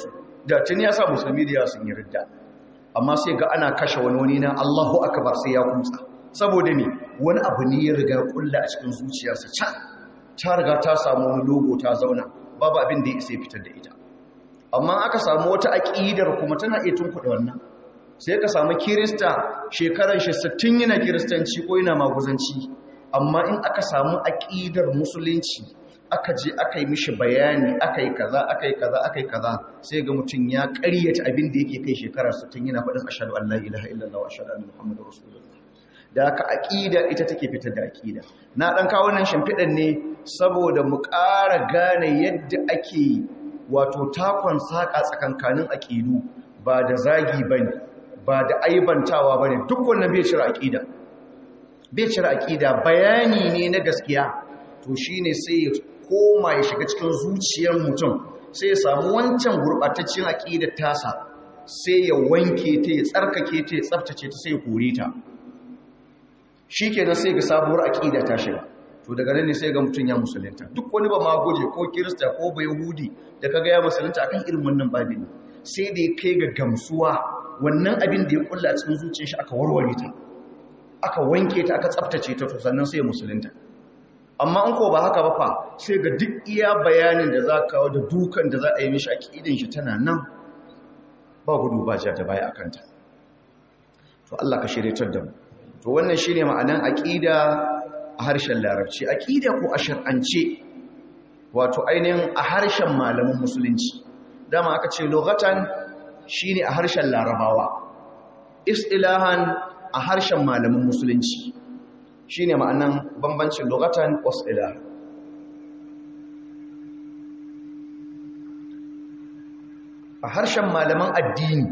da tuni ya sa musulmi da yawa sun yi ridda amma sai ga ana kashe wani wani na Allahu akbar sai ya kumtsa saboda me wani abu ne ya riga kulla a cikin zuciyarsa can ta riga ta samu wani logo ta zauna babu abin da ya isa fitar da ita amma aka samu wata aƙidar kuma tana iya tunkuɗe wannan sai ka samu kirista shekarar shi 60 yana kiristanci ko yana maguzanci amma in aka samu aƙidar musulunci aka je aka yi mishi bayani aka yi kaza aka yi kaza aka yi kaza sai ga mutum ya ƙaryata abin da yake kai shekarar 60 yana faɗin ashhadu an la ilaha illallah wa ashhadu anna muhammadar rasulullah da aka aƙida ita take fitar da aƙida na ɗan kawo nan shimfiɗan ne saboda mu ƙara gane yadda ake wato takon saƙa tsakankanin aƙidu ba da zagi ba ne ba da aibantawa ba ne duk wannan bai cire aƙida bai cire aƙida bayani ne na gaskiya to shi ne sai ya koma ya shiga cikin zuciyar mutum sai ya samu wancan gurɓataccen aƙidar tasa sai ya wanke ta ya tsarkake ta ya tsaftace ta sai ya kore ta shi kenan sai ga sabuwar aƙida ta shiga to daga nan ne sai ga mutum ya musulunta duk wani ba ma goje ko kirista ko ba yahudi da kaga ya musulunta akan irin wannan babin sai da ya kai ga gamsuwa wannan abin da ya kulla a cikin zuciyar shi aka warware ta aka wanke ta aka tsaftace ta to sannan sai ya musulunta amma in ko ba haka ba fa sai ga duk iya bayanin da za kawo da dukan da za a yi mishi aƙidin shi tana nan ba gudu ba ja ta baya akanta to Allah ka shirye da mu to wannan shine ma'anan aqida a harshen larabci aqida ko a shar'ance wato ainihin a harshen malaman musulunci dama aka ce lughatan shine a harshen larabawa istilahan a harshen malaman musulunci shine ma'anan bambancin lughatan was istilah a harshen malaman addini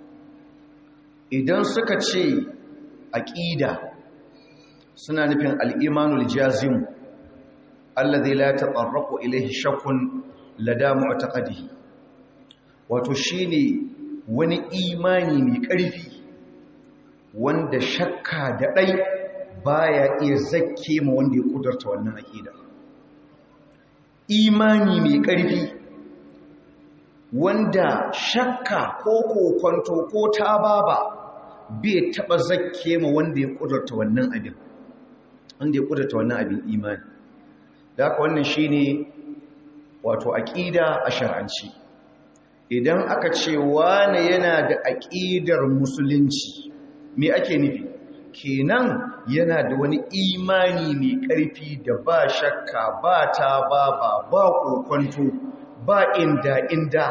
idan suka ce aƙida suna nufin al'imanul jazim allazi la taɓarraku ilaihi shakkun lada mu'taqadihi wato shine wani imani mai ƙarfi wanda shakka da ɗai baya iya zakke ma wanda ya ƙudurta wannan aƙida imani mai ƙarfi wanda shakka ko kokonto ko tababa bai taba zakke ma wanda ya kudurta wannan abin wanda ya kudurta wannan abin imani da haka wannan shine wato aqida a shar'anci idan aka ce wani yana da aqidar musulunci me ake nufi kenan yana da wani imani mai ƙarfi da ba shakka ba ta ba ba ba kokonto ba inda inda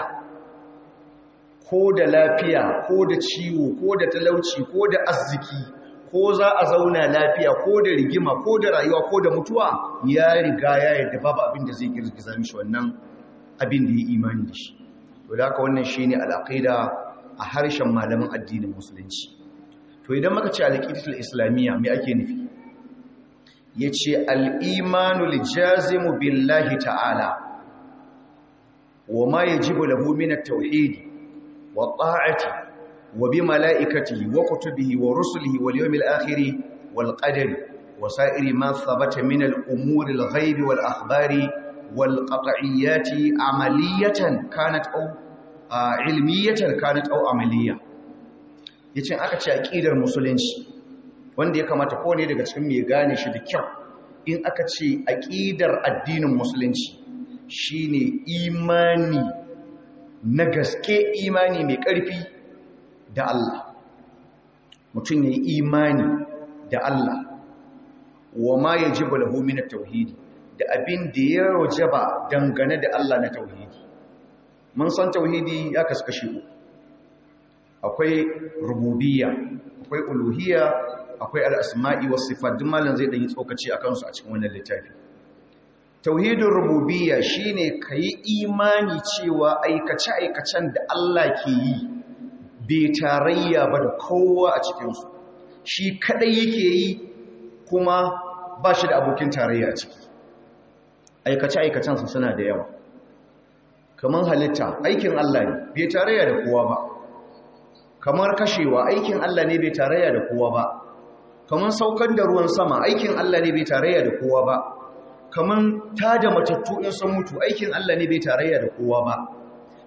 ko da lafiya ko da ciwo ko da talauci ko da arziki ko za a zauna lafiya ko da rigima ko da rayuwa ko da mutuwa ya riga ya yadda babu abin da zai girgiza mishi wannan abin da ya imani da shi to da haka wannan shine al'aqida a harshen malaman addinin musulunci to idan muka ce alqidatul islamiyya me ake nufi yace al-imanu lijazimu billahi ta'ala wa ma yajibu lahu min at-tauhid والطاعة وبملائكته وكتبه ورسله واليوم الآخر والقدر وسائر ما ثبت من الأمور الغيب والأخبار والقطعيات عملية كانت أو علمية كانت أو عملية yace aka ce aqidar musulunci wanda ya kamata ko ne daga cikin mai gane shi da kyau in aka ce aqidar addinin musulunci shine imani na gaske imani mai ƙarfi da Allah mutum ya yi imani da Allah wa ma ya ji balahu na tauhidi da abin da ya rojaba dangane da Allah na tauhidi mun san tauhidi ya kaskashe uku akwai rububiyya akwai uluhiyya akwai al'asma'i wasu sifat duk malam zai ɗanyi tsokaci a kansu a cikin wannan littafi tauhidin rububiyya shine kayi imani cewa aikace-aikacen da Allah ke yi bai tarayya ba da kowa a cikinsu shi kadai yake yi kuma ba shi da abokin tarayya a ciki aikace-aikacensa suna da yawa kamar halitta aikin Allah ne bai tarayya da kowa ba kamar kashewa aikin Allah ne bai tarayya da kowa ba kamar saukar da ruwan sama aikin Allah ne bai tarayya da kowa ba kaman tada matattu in sun mutu aikin Allah ne bai tarayya da kowa ba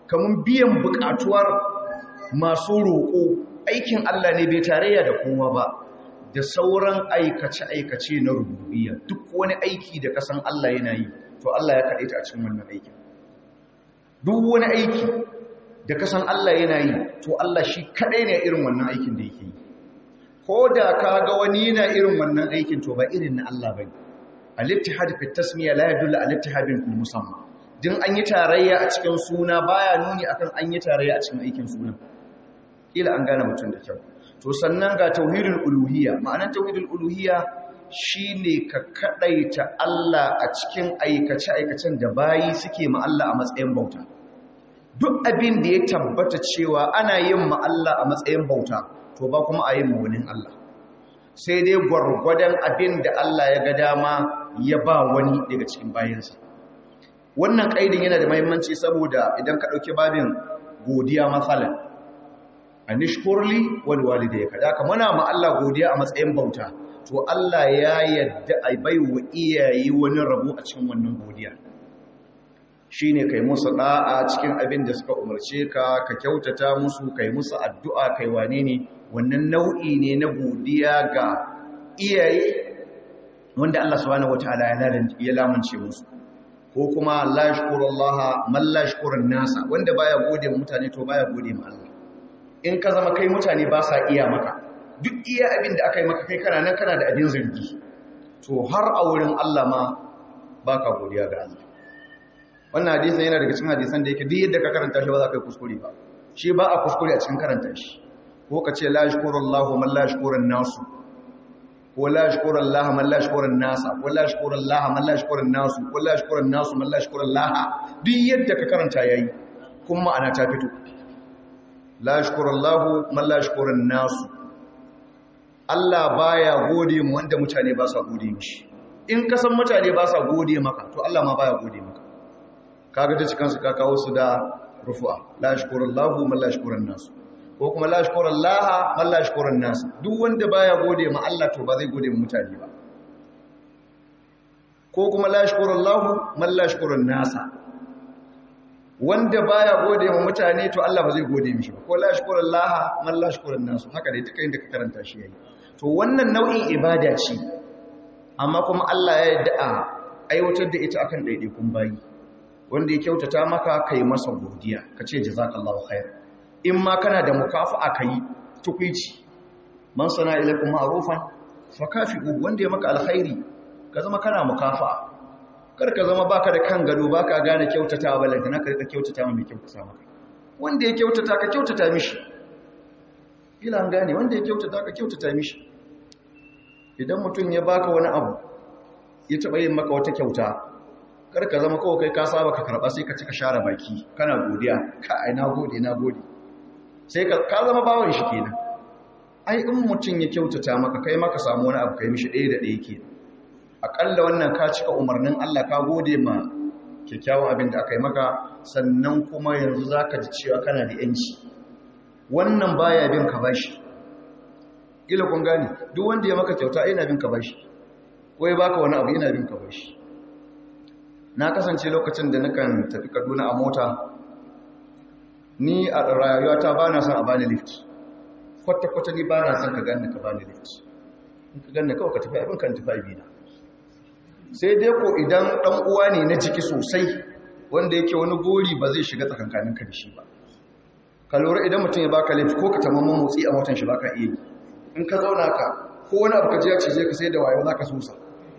kamar biyan bukatuwar masu roƙo aikin Allah ne bai tarayya da kowa ba da sauran aikace-aikace na rububiyya duk wani aiki da kasan Allah yana yi to Allah ya kaɗe ta a cikin wannan aikin duk wani aiki da kasan Allah yana yi to Allah shi kaɗai ne irin wannan aikin da yake yi ko da ka ga wani yana irin wannan aikin to ba irin na Allah bane al-ittihad fi tasmiya la yadullu al-ittihad fi musamma din an yi tarayya a cikin suna baya nuni akan an yi tarayya a cikin aikin suna kila an gane mutum da kyau to sannan ga tauhidul uluhiyya ma'anar tauhidul uluhiyya shine ka kadaita Allah a cikin aikace aikacen da bayi suke ma Allah a matsayin bauta duk abin da ya tabbata cewa ana yin ma Allah a matsayin bauta to ba kuma a yin ma wani Allah sai dai gwargwadon abin da Allah ya ga dama ya ba wani daga cikin bayansa wannan kaidin yana da mahimmanci saboda idan ka ɗauki babin godiya matsalan a nishkurli wani walida ya kada muna ma Allah godiya a matsayin bauta to Allah ya yadda a bai wa iyaye wani rabo a cikin wannan godiya shi ne kai musu ɗa'a cikin abin da suka umarce ka ka kyautata musu kai musu addu'a kai wane ne wannan nau'i ne na godiya ga iyaye wanda Allah subhanahu wataala ya lamunce musu ko kuma la yashkurullaha man la yashkurun nasa wanda baya gode ma mutane to baya gode ma Allah in ka zama kai mutane ba sa iya maka duk iya abin da aka yi maka kai kana nan kana da abin zargi to har a wurin Allah ma baka godiya ga Allah wannan hadisin yana daga cikin hadisan da yake duk yadda ka karanta shi ba za ka yi kuskure ba shi ba a kuskure a cikin karanta shi ko ka ce la yashkurullahu man la yashkurun nasu ko la yashkuru Allah man la yashkuru nasa ko la yashkuru Allah man la yashkuru nasu ko la yashkuru nasu man la yashkuru Allah duk yadda ka karanta yayi kuma ma'ana ta fito la yashkuru Allah man la yashkuru nasu Allah baya gode mu wanda mutane ba sa gode mishi in ka san mutane ba sa gode maka to Allah ma baya gode maka kaga ta cikin su ka kawo su da rufu'a la yashkuru Allah man la yashkuru nasu ko kuma la shukura Allah man la shukura nas duk wanda baya gode ma Allah to ba zai gode ma mutane ba ko kuma la shukura Allah man la shukura nas wanda baya gode ma mutane to Allah ba zai gode mishi ba ko la shukura Allah man la shukura nas haka dai duka inda ka karanta shi yayi to wannan nau'in ibada ce amma kuma Allah ya yarda a aiwatar da ita akan daidaikun bayi wanda ya kyautata maka kai masa godiya kace jazakallahu khair in ma kana da mukafa'a kai tukwici man sana ilaikum ma'rufan fakafi'u wanda ya maka alkhairi ka zama kana mukafa'a kar ka zama baka da kan gado baka gane kyautata balanta na karka kyautata mai kyautata maka wanda ya kyautata ka kyautata mishi ila an gane wanda ya kyautata ka kyautata mishi idan mutum ya baka wani abu ya taba yin maka wata kyauta kar ka zama kawai kai ka saba ka karba sai ka cika share baki kana godiya ka ai na gode na gode sai ka zama bawan shi kenan ai in mutum ya kyautata maka kai maka samu wani abu kai mishi ɗaya da ɗaya kenan akalla wannan ka cika umarnin Allah ka gode ma kyakkyawan abin da aka yi maka sannan kuma yanzu zaka ji cewa kana da yanci wannan baya bin ka bashi ila kun gane duk wanda ya maka kyauta yana bin ka bashi ko ya baka wani abu yana bin ka bashi na kasance lokacin da nakan tafi Kaduna a mota ni a rayuwata ba na son a bani lift kwata-kwata ni ba na son ka ganni ka bani lift in ka ganni kawai ka tafi abin kan tafi abina sai dai ko idan ɗan uwa ne na jiki sosai wanda yake wani gori ba zai shiga tsakankanin ka da shi ba ka lura idan mutum ya baka lift ko ka tamamman motsi a motan shi baka iya yi in ka zauna ka ko wani abu ka je ya ce ka sai da wayo za ka sosa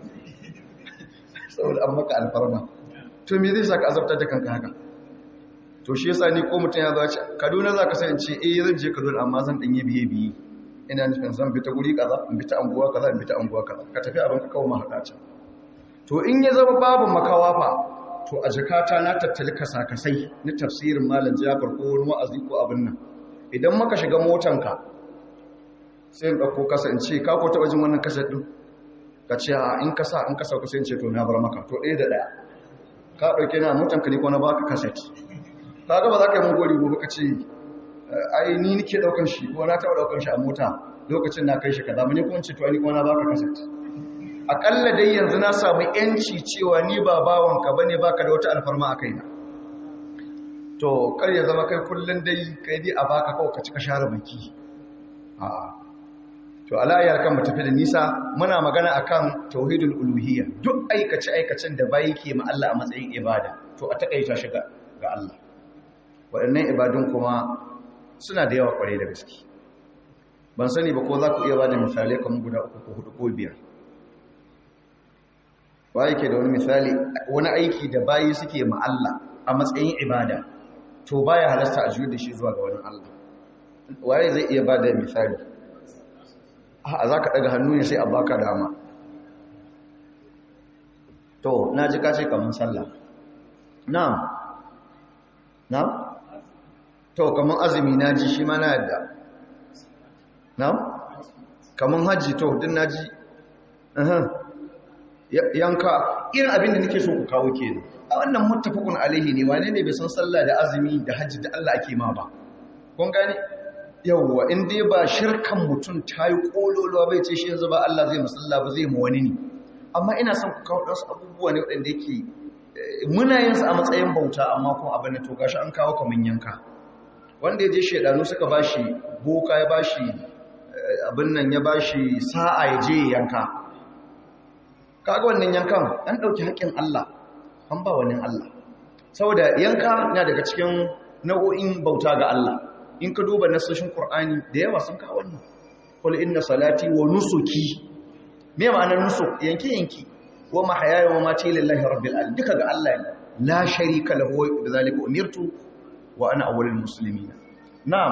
saboda an maka alfarma to me zai sa ka azabtar da kanka haka to shi yasa ni ko mutum ya zaci Kaduna zaka san in ce eh zan je Kaduna amma zan dan yi biye biye ina nufin zan bi ta guri kaza in bi ta anguwa kaza in bi ta anguwa kaza ka tafi abin ka kawo mahada can to in ya zama babu makawa fa to a jakata na tattali kasakasai na tafsirin malam Jafar ko wani wa'azi ko abin nan idan maka shiga motanka sai in dauko kasa in ce ka ko taba jin wannan kasa din ka ce a in kasa in kasa ku sai in ce to na bar maka to ɗaya da ɗaya ka ɗauke na motanka ne ko na baka kaset kaga ba za ka yi mun gori gobe ka ce ai ni nike daukan shi ko na taɓa daukan shi a mota lokacin na kai shi kaza mun kuma ce to ai ko na baka kaset akalla dai yanzu na samu yanci cewa ni ba bawanka bane baka da wata alfarma a kaina to kar ya zama kai kullun dai kai dai a baka kawai ka cika share baki a'a to alayar kan mu tafi da nisa muna magana akan tauhidul uluhiyya duk aikace aikacen da bayi ke ma Allah a matsayin ibada to a takaita shi ga Allah waɗannan ibadun kuma suna da yawa kware da gaske ban sani ba ko za ku iya ba da misalai kamar guda uku ko hudu ko biyar ba yake da wani misali wani aiki da bayi suke ma Allah a matsayin ibada to baya halasta a juyo da shi zuwa ga wani Allah waye zai iya ba da misali a za ka ɗaga hannu ne sai a baka dama to na ji kace kamar sallah na na to kamar azumi na ji shi ma na yadda na kamar hajji to din na ji yanka irin abin da nake so ku kawo ke a wannan muttafaqun alaihi ne wane ne bai san sallah da azumi da hajji da Allah ake ma ba kun gane yawwa in dai ba shirkan mutum ta yi kololuwa bai ce shi yanzu ba Allah zai musalla ba zai mu wani ne amma ina son ku kawo wasu abubuwa ne waɗanda yake muna yin su a matsayin bauta amma kuma abin da to gashi an kawo kaman yanka wanda ya je shedanu suka bashi boka ya bashi abin nan ya bashi sa'a ya je yanka kaga wannan yankan an dauki haƙƙin Allah an ba wani Allah saboda yanka na daga cikin nau'o'in bauta ga Allah in ka duba nasoshin Qur'ani da yawa sun kawo wannan qul inna salati wa nusuki me ma'anar nusuk yanki yanki wa mahyaya wa mati lillahi rabbil alamin duka ga Allah ne la sharika lahu wa bidhalika umirtu wa ana awwalul muslimin na'am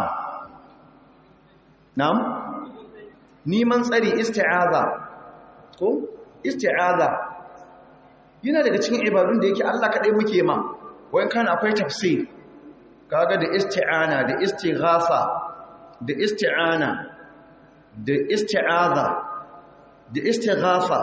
na'am niman tsari isti'aza ko isti'aza yana daga cikin ibadun da yake Allah kadai muke ma wayan kana akwai tafsir kaga da isti'ana da istighatha da isti'ana da isti'aza da istighatha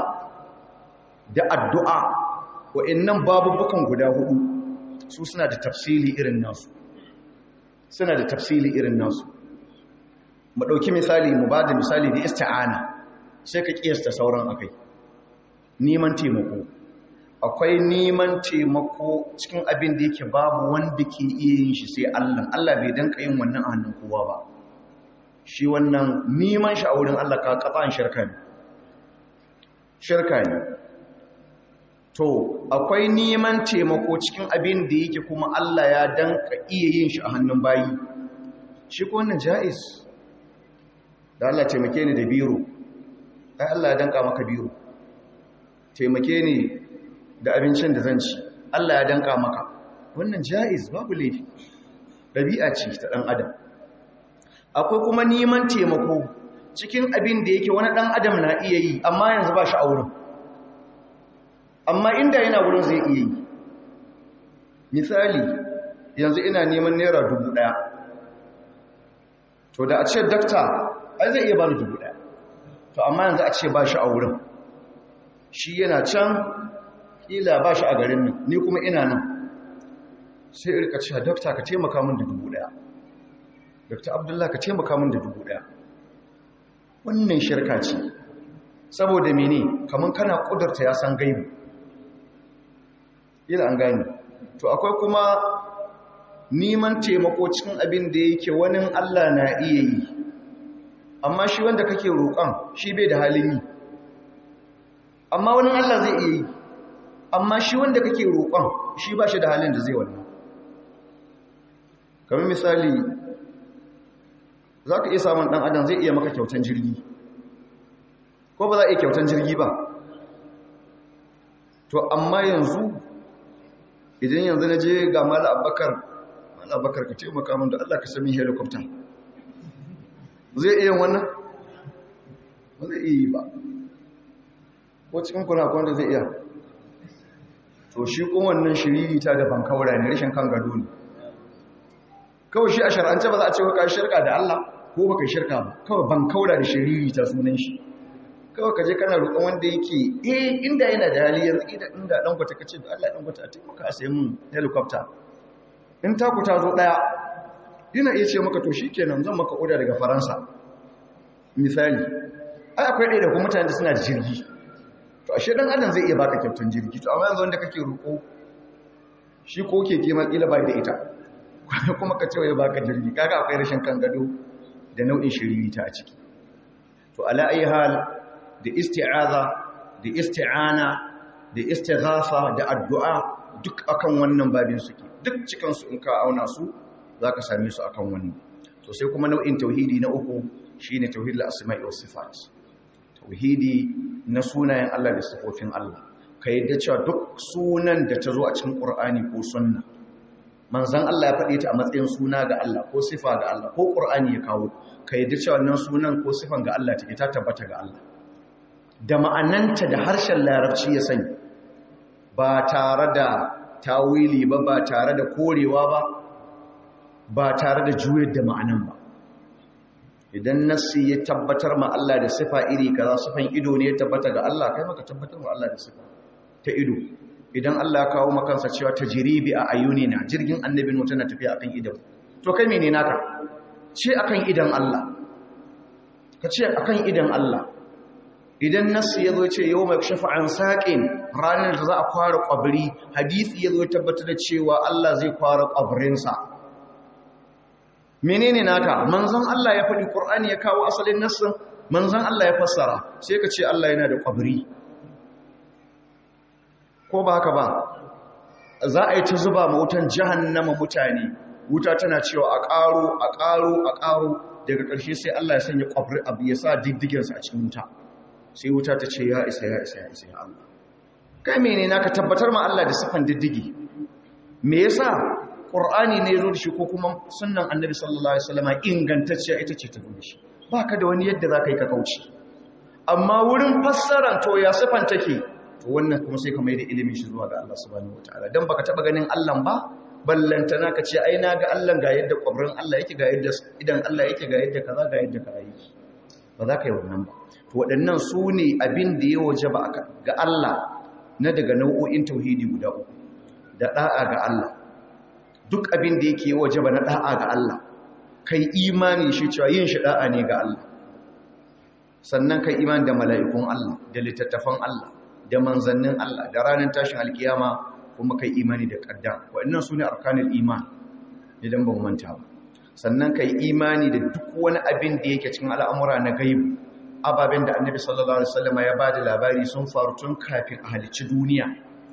da addu'a wa'annan babubukan guda hudu su suna da tafsili irin nasu suna da tafsili irin nasu mu dauki misali mu bada misali da isti'ana sai ka kiyasta sauran akai neman taimako akwai neman taimako cikin abin da yake babu wanda ke iya yin shi sai Allah Allah bai danka yin wannan a hannun kowa ba shi wannan neman shi a wurin Allah ka kafa shirka ne shirka ne to akwai neman taimako cikin abin da yake kuma Allah ya danka iya yin shi a hannun bayi shi ko wannan jaiz da Allah taimake ni da biro ai Allah ya danka maka biro taimake ni da abincin da zan ci Allah ya danka maka wannan jaiz babu laifi dabi'a ce ta dan adam akwai kuma neman taimako cikin abin da yake wani dan adam na iya yi amma yanzu ba shi a wurin amma inda yana wurin zai iya yi misali yanzu ina neman naira dubu ɗaya to da a ce dakta ai zai iya bani dubu ɗaya to amma yanzu a ce ba shi a wurin shi yana can ƙila ba shi a garin nan ni kuma ina nan sai irka cewa dakta ka taimaka min da dubu ɗaya dakta abdullah ka taimaka min da dubu ɗaya wannan shirka ce saboda mene kamar kana ƙudurta ya san gaibu ila an gani to akwai kuma neman taimako cikin abin da yake wani Allah na iya yi amma shi wanda kake roƙon shi bai da halin yi amma wani Allah zai iya yi amma shi wanda kake roƙon shi ba shi da halin da zai wannan kamar misali za ka iya samun ɗan adam zai iya maka kyautan jirgi ko ba za a iya kyautan jirgi ba to amma yanzu idan yanzu na je ga mala abakar mala abakar ka taimaka min da Allah ka sami helicopter zai iya wannan ba zai iya ba ko cikin kuna kwanda zai iya to shi kuma wannan shiriri ta da bankaura ne rashin kan gado ne kawai shi a shar'ance ba za a ce ka shirka da Allah ko baka shirka ba kawai bankaura da shiriri ta sunan shi kawai ka je kana roƙon wanda yake eh inda yana da hali yanzu idan inda dan gwata kace da Allah dan gwata a taimaka a sayi mun helicopter in ta ku ta zo daya ina iya ce maka to shikenan zan maka oda daga Faransa misali ai akwai ɗaya da kuma mutane da suna da jirgi to ashe dan adam zai iya baka kyautan jirgi to amma yanzu wanda kake roƙo shi ko keke ma kila bai da ita kuma ka ce wai baka jirgi kaga akwai rashin kan gado da nau'in shiririta a ciki to ala ayi hal da isti'aza da isti'ana da istighafa da addu'a duk akan wannan babin suke duk cikin su in ka auna su zaka same su akan wannan to sai kuma nau'in tauhidi na uku shine tauhidul asma'i was sifat tauhidi na sunayen Allah da sifofin Allah ka yadda cewa duk sunan da ta zo a cikin Qur'ani ko sunna manzon Allah ya faɗe ta a matsayin suna ga Allah ko sifa ga Allah ko Qur'ani ya kawo ka yadda cewa wannan sunan ko sifan ga Allah take ta tabbata ga Allah da ma'ananta da harshen larabci ya sani ba tare da tawili ba ba tare da korewa ba ba tare da juyar da ma'anan ba idan nassi ya tabbatar ma Allah da sifa iri kaza sifan ido ne ya tabbata ga Allah kai maka tabbatar ma Allah da sifa ta ido idan Allah ya kawo makansa cewa tajribi a ayuni na jirgin annabi nuta na tafiya akan idan to kai mene naka ce akan idan Allah ka ce akan idan Allah idan nassi ya zo ce yau mai shafa an saƙin ranar da za a kwara ƙwabiri hadisi ya zo tabbatar da cewa Allah zai kwara ƙwabirinsa menene naka manzon Allah ya faɗi Qur'ani ya kawo asalin nassin manzon Allah ya fassara sai ka ce Allah yana da kwabri ko ba haka ba za a yi ta zuba ma wutan jahannama mutane wuta tana cewa a ƙaro a ƙaro a ƙaro daga ƙarshe sai Allah ya sanya kwabri abu ya sa diddigensa a cikin wuta sai wuta ta ce ya isa ya isa ya isa ya Allah kai mene naka tabbatar ma Allah da sifan diddigi me yasa ƙur'ani ne zo da shi ko kuma sunan annabi sallallahu alaihi wasallam ingantacciya ita ce ta zo da shi ba ka da wani yadda za ka yi ka kauce amma wurin fassaran to ya sifan take to wannan kuma sai ka mai da ilimin shi zuwa ga Allah subhanahu wataala dan baka taba ganin Allah ba ballantana ka ce ai na ga Allah ga yadda kwabrin Allah yake ga yadda idan Allah yake ga yadda kaza ga yadda kaza yake ba za ka yi wannan ba to waɗannan su ne abin da ya wajaba ga Allah na daga nau'o'in tauhidi guda uku da da'a ga Allah duk abin da yake waje ba na da'a ga Allah kai imani shi cewa yin shi da'a ne ga Allah sannan kai imani da mala'ikun Allah da littattafan Allah da manzannin Allah da ranar tashin alkiyama kuma kai imani da kaddar waɗannan su ne arkanul iman idan ban manta ba sannan kai imani da duk wani abin da yake cikin al'amura na gaibu ababen da annabi sallallahu alaihi wasallam ya bada labari sun faru tun kafin a halicci duniya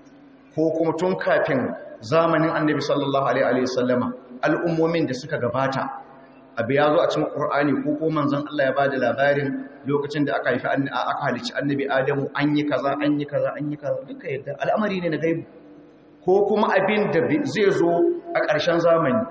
ko kuma tun kafin zamanin annabi sallallahu alaihi wasallama al'ummomin da suka gabata abu ya zo a cikin qur'ani ko ko manzon Allah ya bada labarin lokacin da aka haifi aka halicci annabi adamu an yi kaza an yi kaza an yi kaza duka yadda al'amari ne na gaibu ko kuma abin da zai zo a ƙarshen zamani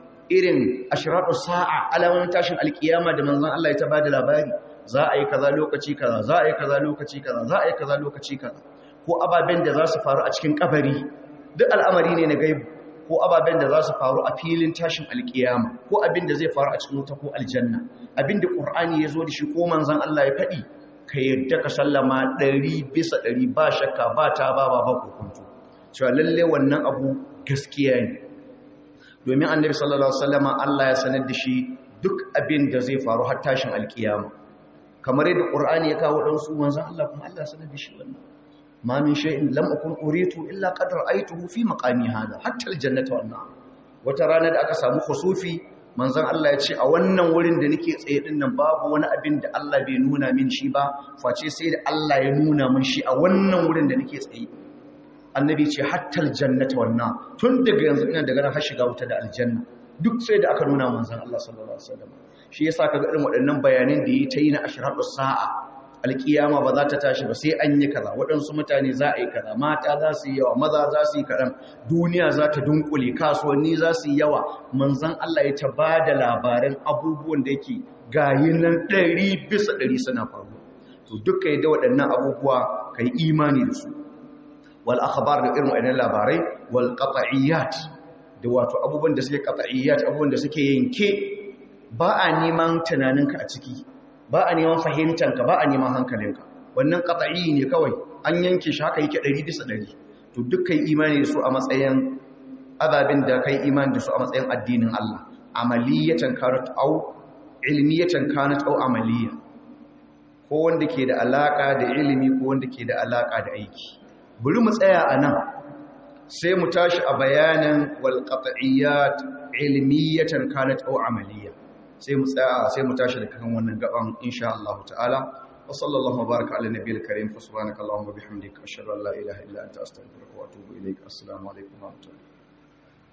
irin ashratu sa'a alamun tashin alkiyama da manzon Allah ya ta bada labari za a yi kaza lokaci kaza za a yi kaza lokaci kaza za a yi kaza lokaci kaza ko ababen da za su faru a cikin kabari duk al'amari ne na gaibu ko ababen da za su faru a filin tashin alkiyama ko abin da zai faru a cikin wuta ko aljanna abin da ƙur'ani ya zo da shi ko manzan Allah ya faɗi ka yadda ka sallama ɗari bisa ɗari ba shakka ba ta ba ba ba kokonto cewa lalle wannan abu gaskiya ne domin annabi sallallahu alaihi wasallama Allah ya sanar da shi duk abin da zai faru har tashin alkiyama kamar yadda ƙur'ani ya kawo ɗansu manzan Allah kuma Allah ya sanar da shi wannan ma min shay'in lam akun uritu illa qad ra'aytuhu fi maqami hada hatta aljannatu wan nar wata rana da aka samu khusufi manzon Allah ya ce a wannan wurin da nake tsaye din nan babu wani abin da Allah bai nuna min shi ba face sai da Allah ya nuna min shi a wannan wurin da nake tsaye annabi ce hatta aljannatu wan nar tun daga yanzu ina daga nan har shiga wuta da aljanna duk sai da aka nuna manzon Allah sallallahu alaihi wasallam shi yasa kaga irin waɗannan bayanan da yi ta yi na ashraqus sa'a alkiyama ba za ta tashi ba sai an yi kaza waɗansu mutane za a yi kaza mata za su yi yawa maza za su yi kaɗan duniya za ta dunkule kasuwanni za su yi yawa manzan Allah ya ta ba da labaran abubuwan da yake gayi nan ɗari bisa ɗari suna faru to duka da waɗannan abubuwa ka yi imani da su wal akhbar da irin waɗannan labarai wal qat'iyyat da wato abubuwan da suke qat'iyyat abubuwan da suke yanke ba a neman tunaninka a ciki ba a neman fahimtanka ba a neman hankalinka wannan qat'i ne kawai an yanke shi haka yake 100 bisa 100 to dukkan imani da su a matsayin azabin da kai imani da su a matsayin addinin Allah amaliyatan kanat au ilmiyatan kanat au amaliya ko wanda ke da alaka da ilimi ko wanda ke da alaka da aiki bari mu tsaya a nan sai mu tashi a bayanin wal qat'iyyat ilmiyatan kanat aw amaliyya sai mu tsaya sai mu tashi daga kan wannan gaban insha Allah ta'ala wa sallallahu baraka ala nabiyil karim fa subhanaka allahumma bihamdika ashhadu an la ilaha illa anta astaghfiruka wa atubu ilaik assalamu alaikum wa rahmatullahi